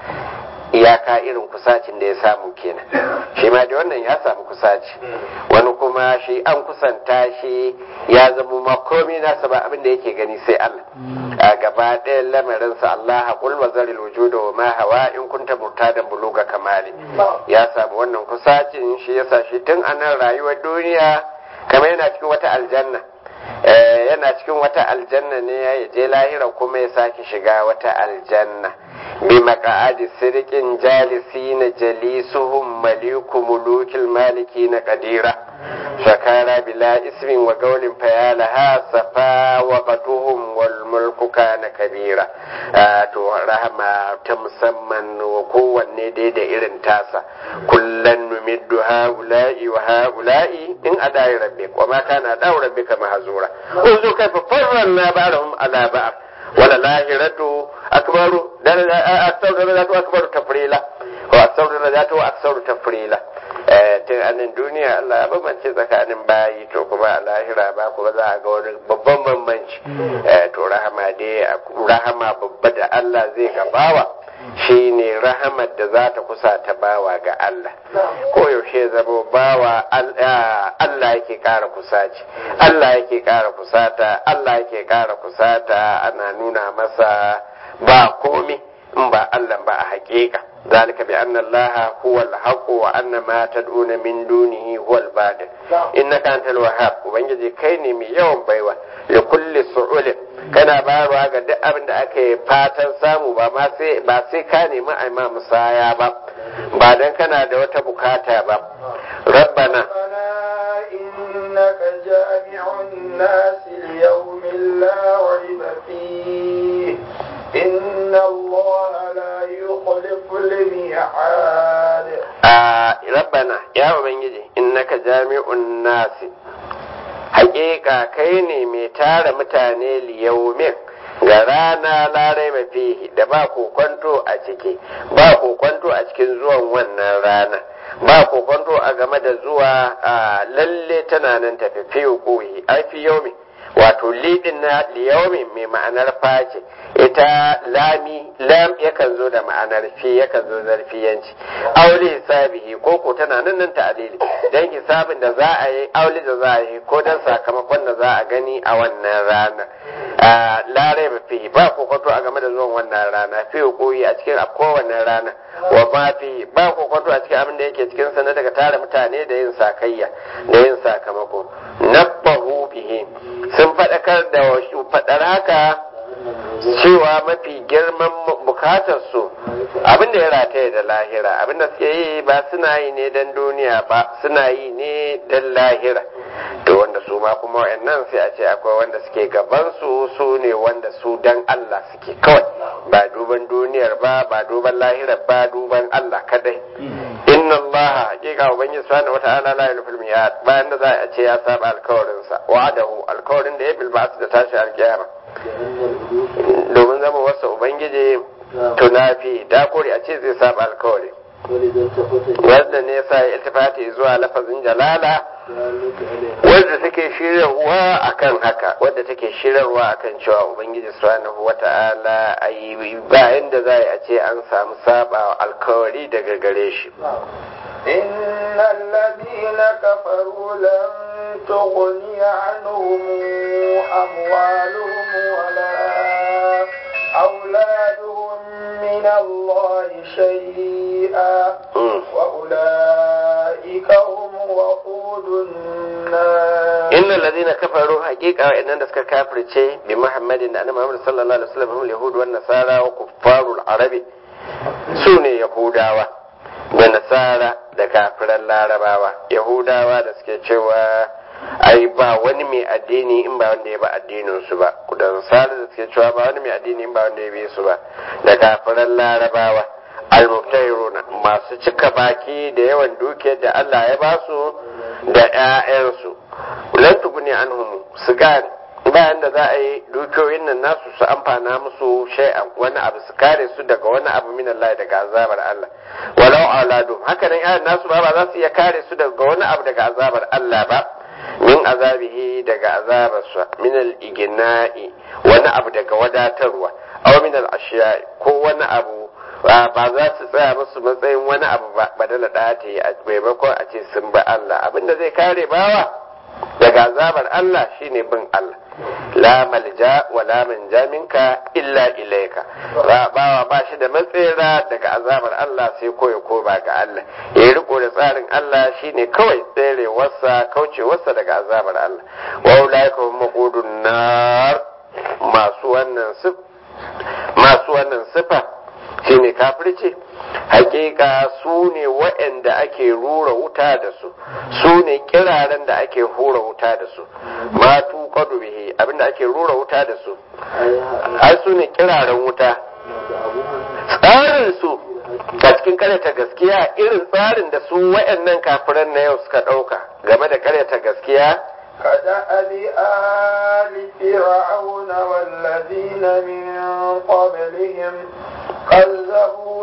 iyaka irin kusacin da ya samu kenan shi ma da wannan ya samu kusaci wani kuma shi an kusanta shi ya zama ma komai nasa ba abin da yake gani sai Allah a gaba ɗayan lamarinsa Allah haƙul wa zaril wujuda wa ma hawa in kunta murtadan buluga kamali ya samu wannan kusacin shi yasa shi tun a nan rayuwar duniya kamar yana cikin wata aljanna yana cikin wata aljanna ne ya je lahira kuma ya sake shiga wata aljanna bi maqa'adi sirqin jalisina jalisuhum maliku mulukil maliki na qadira shakara bila ismin wa gaulin fayalaha safa wa qatuhum wal mulku kana kabira to rahama ta musamman wa kowanne dai da irin tasa kullan numiddu haula'i wa haula'i in adai rabbik wa ma kana daw rabbika mahzura unzu kaifa farranna ba'dahum ala ba'd wala lahiratu akbaru aksaru darajatu akbaru tafrila wa aksaru darajatu aksaru tafrila tun anan duniya Allah ya bambance tsakanin bayi to kuma a lahira ba kuma za a ga wani babban bambanci to rahama dai rahama babba da Allah zai gabawa shine rahamar da za ta kusa ta bawa ga Allah ko yaushe zama bawa Allah yake kara kusaci Allah yake kara kusata Allah yake kara kusata ana nuna masa ba komi in ba Allah ba a hakika ذلك بأن الله هو الحق وأن ما تدعون من دونه هو الباطل إنك أنت الوهاب وبنجي كيني مي يوم بيوة لكل سؤال kana bayarwa ga duk abin da ake fatan samu ba ma sai ba sai ka nemi a ma musaya ba ba dan kana da wata bukata ba rabbana إنك جامع الناس ليوم لا ريب فيه إن الله لا يخلف الميعاد آه ربنا يا ubangiji innaka jami'un nasi haƙiƙa kai ne mai tara mutane liyaumin ga rana larai mafihi da ba kokwanto a ciki ba kokwanto a cikin zuwan wannan rana ba kokwanto a game da zuwa a lalle tana nan tafi fi hukuhi ai fi yaumi wato lidin na liyaumi mai ma'anar face ita lami lam yakan zo da ma'anar fi yakan zo zarfiyanci aure hisabihi ko ko tana nan nan ta'alili dan hisabin da za a yi aure da za a yi ko dan sakamakon da za a gani a wannan rana lare ba fi ba kokonto a game da zuwan wannan rana fi koyi a cikin kowane rana wa ma fi ba kokonto a cikin abin da yake cikin sa na daga tara mutane da yin sakayya da yin sakamako nabbahu bihi sun faɗakar da faɗar haka cewa mafi girman bukatar su abin da ya rataye da lahira abin da suke yi ba suna yi ne don duniya ba suna yi ne don lahira to wanda su ma kuma wa'annan sai a ce akwai wanda suke gaban su su ne wanda su dan Allah suke kawai ba duban duniyar ba ba duban lahirar ba duban Allah kadai inna Allah hakika ubangiji subhanahu wata'ala la yulfil miyad bayan da za a ce ya saba alkawarin sa wa'adahu alkawarin da ya bilba da tashi alkiyama domin zama wasa ubangiji tunafi da kore a ce zai saba alkawari wanda ne sa ya iltifati zuwa lafazin jalala wadda take shirarwa akan haka wadda take shirarwa akan cewa ubangiji subhanahu wata'ala ayi bayan da za a ce an samu saba alkawari daga gare shi إن الذين كفروا لن تغني عنهم أموالهم ولا أولادهم من الله شيئا وأولئك هم وقود النار إن الذين كفروا حقيقة وإن نسك كافر شيء بمحمد أن محمد صلى الله عليه وسلم هم اليهود والنصارى وكفار العرب سوني يهوداوا da nasara da kafiran larabawa yahudawa da suke cewa ai ba wani mai addini in ba wanda ya ba addinin su ba da nasara da suke cewa ba wani mai addini in ba wanda ya bi su ba da kafiran larabawa almuftairuna masu cika baki da yawan dukiyar da Allah ya ba su da ƴaƴansu lan tuguni anhum su gane bayan da za a yi dukiyoyin nan nasu su amfana musu shay'an wani abu su kare su daga wani abu min Allah daga azabar Allah walau auladu haka nan ƴaƴan nasu ba ba za su iya kare su daga wani abu daga azabar Allah ba min azabihi daga azabarsa min al-igna'i wani abu daga wadatarwa aw min al-ashiya'i ko wani abu ba za su tsaya musu matsayin wani abu ba badala da ta yi a maimakon a ce sun ba Allah abinda zai kare bawa daga azabar Allah shine bin Allah la malja wa la manja minka illa ilaika bawa ba shi da matsera daga azabar Allah sai ko ya koma ga Allah ya riko da tsarin Allah shine kawai tserewarsa kaucewarsa daga azabar Allah wa ulaika hum maqudun nar masu wannan sif masu wannan sifa shine kafirci hakika su ne waɗanda ake rura wuta da su su ne kiraren da ake hura wuta da su matu kwadu bihi abinda ake rura wuta da su ai su ne kiraren wuta tsarin su a cikin karyata gaskiya irin tsarin da su waɗannan kafiran na yau suka ɗauka game da karyata gaskiya كدأب آل فرعون والذين من قبلهم كذبوا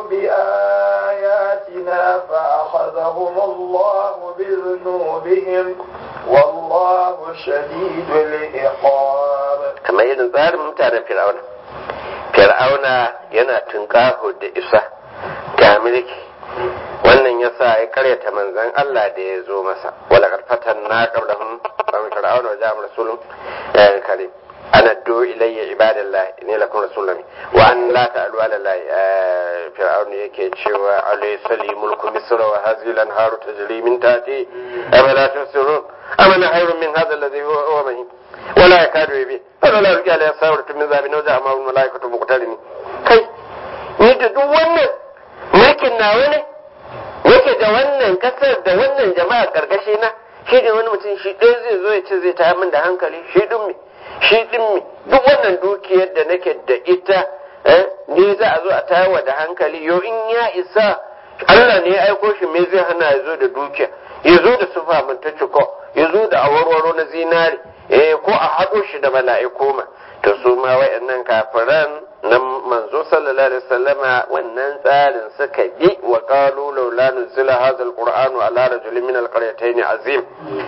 بآياتنا فأخذهم الله بذنوبهم والله شديد العقاب كما يدن tsarin mutanen fir'auna fir'auna yana tunƙaho da isa ga mulki wannan ya sa ya karyata manzan Allah da ya zo masa wala karfatan na qablahum fa min fir'auna wa ja'a rasulun karim ana do ilayya ibadallah ne lakum rasulun wa an la ta'alu ala allah fir'aun yake cewa alaysa li mulku misr wa hadhihi al-anharu tajri min tahti afala tusirun amana khayrun min hadha alladhi huwa mahin ولا يكاد يبين فلولا يلقي عليها ساورة من ذهب وجاء معه الملائكة مقترنين kai ni da duk wannan mulkin nawa ne yake da wannan kasar da wannan jama'a karkashi na shi ne wani mutum shi ɗaya zai zo ya ce zai ta min da hankali shi ɗin mi shi ɗin mi duk wannan dukiyar da nake da ita ne za a zo a tayarwa da hankali yo in ya isa Allah ne ya aiko shi me zai hana ya zo da dukiya ya zo da sufa mun ta ciko ya zo da awarwaro na zinari eh ko a haɗo shi da mala'iku ma to su ma wayannan kafiran nan manzo sallallahu alaihi wasallama wannan tsarin suka bi wa qalu laula nuzila hadha alqur'anu ala rajulin min alqaryatayn azim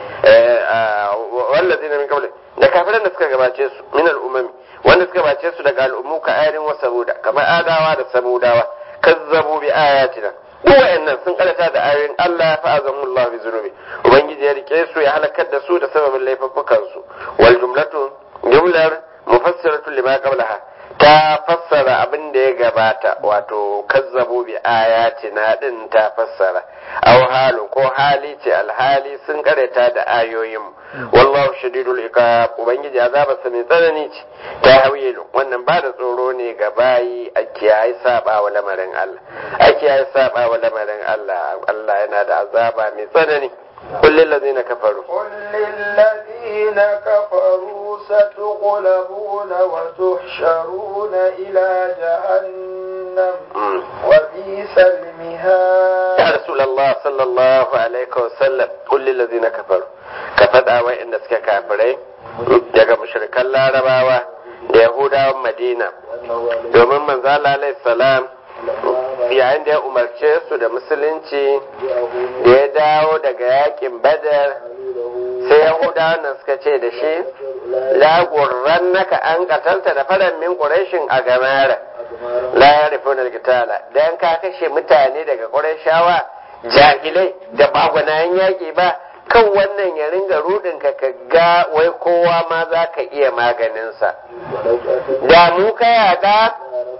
wallazina min qabli da kafiran da suka gabace su min al'umami wanda suka gabace su daga al'ummu ka ayarin wa samuda kamar adawa da samudawa kazzabu bi ayatina wa'annan sun karata da ayoyin Allah fa azamullahu bi zunubi ubangiji ya rike su ya halakar da su da sababin laifuffukan su wal jumlatu jumlar mufassiratu lima qablaha ta fassara abin da ya gabata wato kazzabu bi ayatina din ta fassara aw halu ko hali ce alhali sun karata da ayoyin wallahu shadidul iqab ubangiji azaba sa mai tsanani ce ta hawilu wannan ba da tsoro ne ga bayi a kiyaye saba wa lamarin Allah a kiyaye saba wa lamarin Allah Allah yana da azaba mai tsanani قل للذين كفروا قل للذين كفروا ستغلبون وتحشرون إلى جهنم وبئس المهاد يا رسول الله صلى الله عليه وسلم قل للذين كفروا كفدا وإن سك كافرين daga mushrikan larabawa da yahudawan madina domin manzo Allah alaihi salam yayin da ya umarce su da musulunci da ya dawo daga yakin badar sai yahudawan nan suka ce da shi lagurran naka an katalta da faran min ƙurashin a gamara la ya rufe na kitala dan ka kashe mutane daga ƙurashawa jahilai da bagwanayen yaƙi ba kan wannan ya ringa rudin ka ga wai kowa ma za ka iya maganinsa da mu ka yaɗa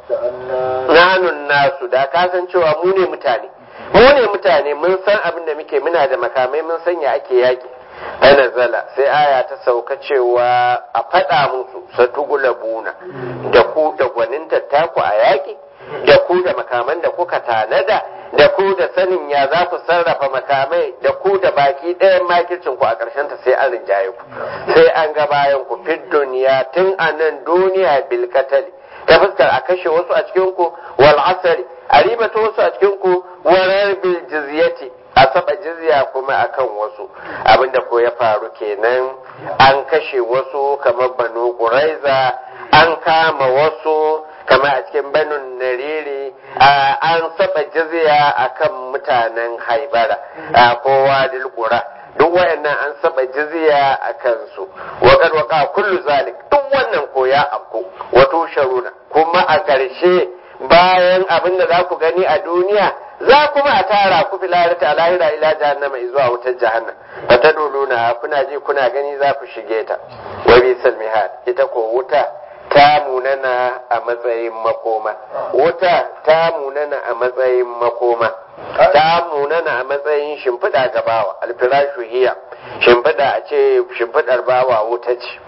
nanun nasu da ka san cewa mu ne mutane mu ne mutane mun san abin da muke muna da makamai mun san ya ake yaki zala sai aya ta sauka cewa a faɗa musu satugula buna da ku da gwanin tattaku a yaki da ku da makaman da kuka tanada da ku da sanin ya za ku sarrafa makamai da ku da baki ɗayan makircin ku a ƙarshen ta sai an rinjaye ku sai an ga bayan ku fid duniya tun a nan duniya bilkatali ta fuskar a kashe wasu a cikin ku wal asari a ribata wasu a cikin ku warar bil jizyati a saba jizya kuma akan wasu abinda ko ya faru kenan an kashe wasu kamar banu quraiza an kama wasu kamar a cikin banun nariri an saba jizya akan mutanen haibara kowa dilkura duk wayannan an saba jizya a kansu waƙar waka kullu zalik duk wannan ko ya afku wato sharuna kuma a ƙarshe bayan abin da za ku gani a duniya za kuma a tara ku fi lahirata lahira ila jahannama zuwa wutar jahannam ba ta doluna kuna ji kuna gani za ku shige ta wa bi salmihad ita ko wuta ta munana a matsayin makoma wuta ta munana a matsayin makoma ta munana a matsayin shimfiɗa ga bawa alfirashu hiya shimfiɗa a ce shimfiɗar bawa wuta ce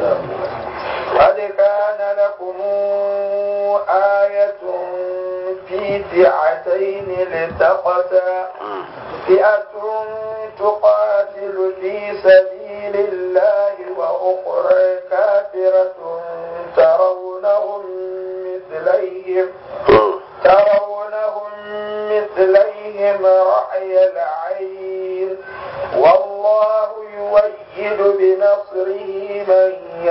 قد كان لكم آية في فئتين التقتا فئة تقاتل في سبيل الله وأخرى كافرة ترونهم مثليهم ترونهم مثليهم رأي العين والله يؤيد بنصره من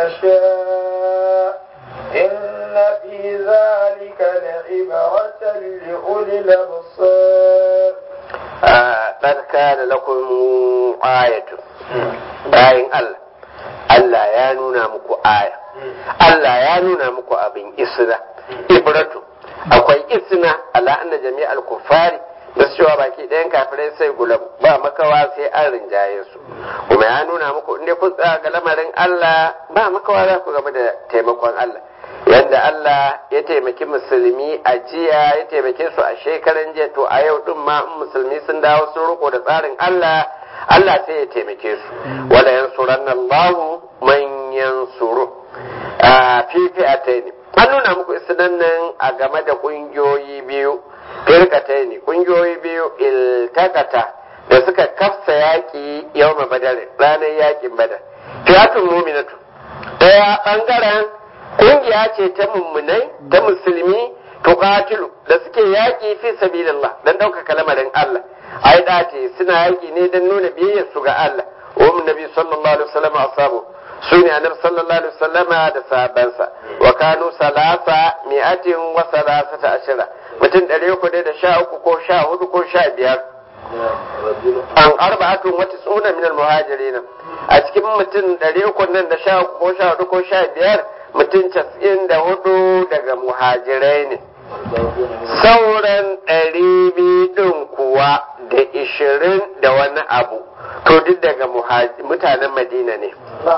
يشاء إن في ذلك لعبرة لأولي الأبصار قد كان لكم آية bayan Allah Allah ya nuna muku aya Allah ya nuna muku abin isna ibratu akwai isna ala anna jami'al kuffari da su cewa baki ɗayan kafirai sai gulam ba makawa sai an rinjaye su kuma ya nuna muku inda kun tsaya ga lamarin Allah ba makawa za ku gaba da taimakon Allah yadda Allah ya taimaki musulmi a jiya ya taimake su a shekaran jiya to a yau din ma in musulmi sun dawo sun riko da tsarin Allah Allah sai ya taimake su wala yansuranna Allahu man yansuru a fifi'ataini an nuna muku isinan nan a game da kungiyoyi biyu firkataini kungiyoyi biyu iltakata da suka kafsa yaki yawma badar ranar yakin badar fiyatun muminatu daya bangaren kungiya ce ta mummunai ta musulmi tuqatilu da suke yaki fi sabilillah dan ɗaukaka lamarin Allah ai dace suna yaki ne dan nuna biyayyar su ga Allah wa nabi sallallahu alaihi wasallam asabu su ne annabi sallallahu alaihi wasallama da sahabbansa wa kanu salasa mi'atin wa salasata ashira mutum ɗari uku da sha uku ko sha hudu ko sha biyar an arba'atun wata tsuna min muhajirin a cikin mutum ɗari uku nan da sha uku ko sha hudu ko sha biyar mutum casa'in da hudu daga muhajirai ne sauran ɗari biyu ɗin kuwa da ishirin da wani abu to duk daga mutanen madina ne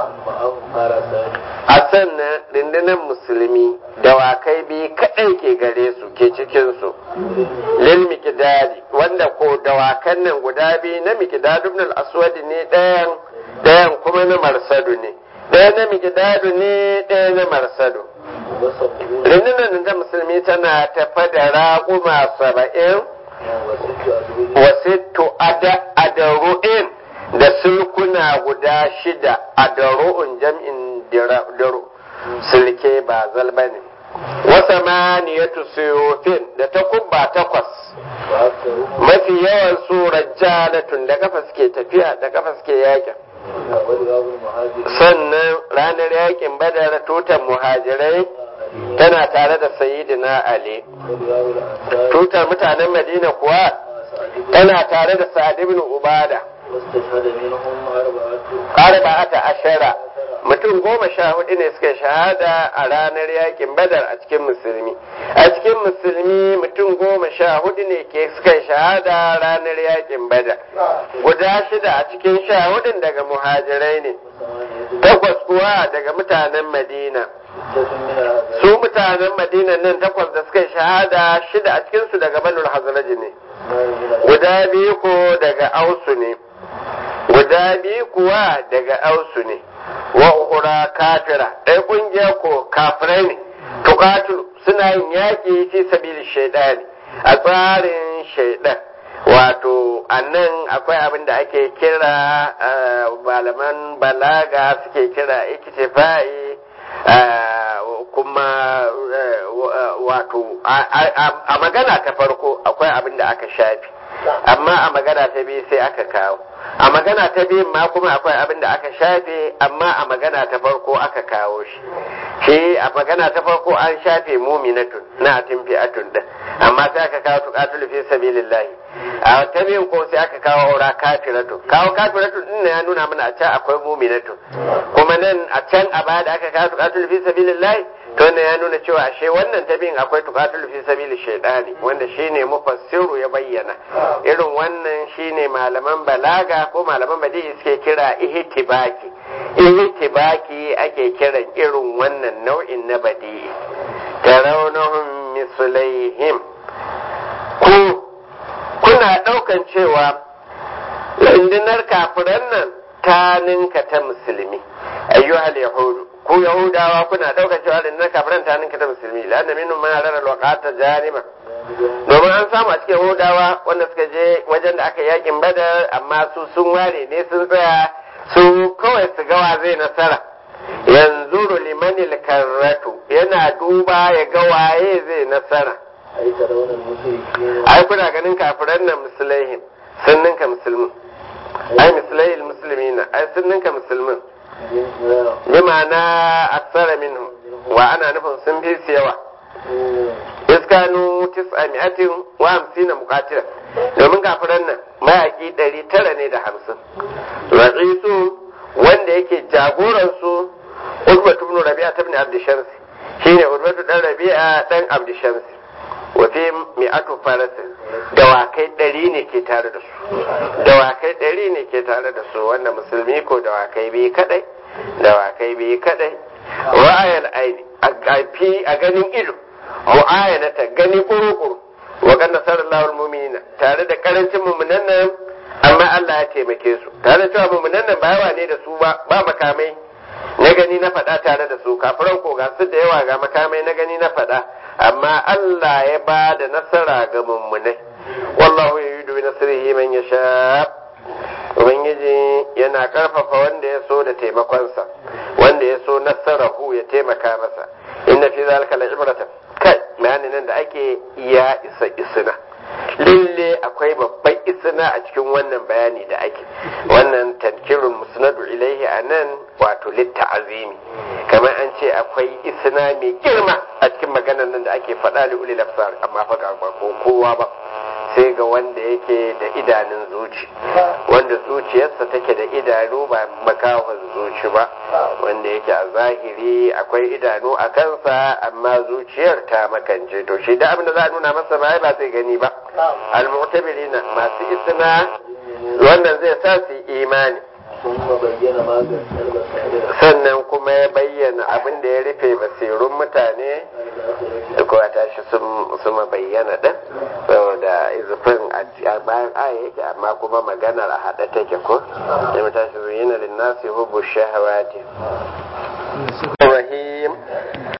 a sannan rundunar musulmi dawakai biyu kaɗai ke gare su ke cikinsu lil mikidadi wanda ko dawakan nan guda biyu na mikidadu ibn al-aswadi ne ɗayan ɗayan kuma na marsadu ne ɗaya na mikidadu ne ɗaya na marsadu rundunar da musulmi tana tafa da raƙuma saba'in wasittu adaru'in da sulkuna guda shida adaru'un jam'in daro sulke ba zalba ne wasa maniyatu suyufin da takubba takwas mafi yawan su rajjalatun da kafa suke tafiya da kafa suke yakin sannan ranar yakin badar tutan muhajirai tana tare da sayyidina ali tutar mutanen madina kuwa tana tare da sa'ad ibn ubada arba'ata ashara mutum goma sha hudu ne suka shahada a ranar yakin badar a cikin musulmi a cikin musulmi mutum goma sha hudu ne ke suka shahada ranar yakin badar guda shida a cikin sha hudun daga muhajirai ne takwas kuwa daga mutanen madina su mutanen madina nan takwas da suka shahada shida a cikinsu daga banul hazraji ne guda biyu ko daga ausu ne guda biyu kuwa daga ausu ne wa uhura kafira ɗaya ƙungiya ko kafirai ne tuqatilu suna yin yaƙi fi sabili shaidani a tsarin shaidan wato annan akwai abin da ake kira malaman balaga suke kira ikitifa'i kuma wato a magana ta farko akwai abin da aka shafi amma a magana ta biyu sai aka kawo a magana ta biyun ma kuma akwai abin da aka shafe amma a magana ta farko aka kawo shi shi a magana ta farko an shafe muminatun na atin fi'atun din amma sai aka kawo tuqatul fi sabilillahi a ta biyun ko sai aka kawo aura kafiratu kawo kafiratu din ya nuna mana a can akwai muminatun kuma nan a can a baya da aka kawo tuqatul fi sabilillahi to ne ya nuna cewa ashe wannan tabin akwai tuqatul fi sabili shaydani wanda shine mufassiru ya bayyana irin wannan shine malaman balaga ko malaman badi'i suke kira ihtibaki ihtibaki ake kiran irin wannan nau'in na badi'i tarawnahum mislaihim ku kuna daukan cewa rundunar kafiran nan ta ninka ta musulmi ayyuhal yahudu ku yahudawa kuna ɗaukar cewa da na kafiran ta ninka ta musulmi la'anna minhum man rara alwaqata jarima domin an samu a cikin yahudawa wanda suka je wajen da aka yakin badar amma su sun ware ne sun tsaya su kawai su gawa zai nasara yanzu limanil karratu yana duba ya ga waye zai nasara ai kuna ganin kafiran nan musulaihin sun ninka musulmin ai mislaihil muslimina ai sun ninka musulmin bima na aksara minhu wa ana nufin sun fi su yawa iskanu tis'a mi'atin wa hamsina muqatila domin kafiran nan mayaki ɗari tara ne da hamsin ra'isu wanda yake jagoran su Utbatu ibn Rabi'a ibn Abd Shams shine Utbatu dan Rabi'a dan Abd Shams wa fi mi'atu farasin dawakai ɗari ne ke tare da su dawakai ɗari ne ke tare da su wanda musulmi ko dawakai biyu kadai dawakai biyu kadai ra'ayal aini a ganin ido mu'ayanata gani kuru-kuru wa kan nasarallahu almu'minina tare da karancin mu'minan nan amma Allah ya taimake su tare da cewa mu'minan nan ba yawa ne da su ba ba makamai na gani na faɗa tare da su kafiran ko ga su da yawa ga makamai na gani na faɗa amma Allah ya ba da nasara ga mummunai wallahu yudu bi nasrihi man yasha ubangiji yana karfafa wanda ya so da taimakonsa wanda ya so nasarahu ya taimaka masa inna fi zalika la ibratan kai bayanin nan da ake ya isa isina lalle akwai babban isina a cikin wannan bayani da ake wannan tankirun musnadu ilaihi a nan wato litta azimi kamar an ce akwai isina mai girma a cikin maganar nan da ake faɗa da ulil absar amma fa ga ba kowa ba sai ga wanda yake da idanun zuci wanda zuciyarsa take da idanu ba makahon zuci ba wanda yake a zahiri akwai idanu a kansa amma zuciyar ta makance to shi da abin da za a nuna masa ba ba zai gani ba al-mu'tabirina masu isna wannan zai sa su imani sannan kuma ya bayyana abin da ya rufe basirun mutane da kuwa tashi sun bayyana ɗin saboda izufin a bayan aya yake amma kuma maganar a haɗe take ko ya tashi zuyina linnasi hubu shahawati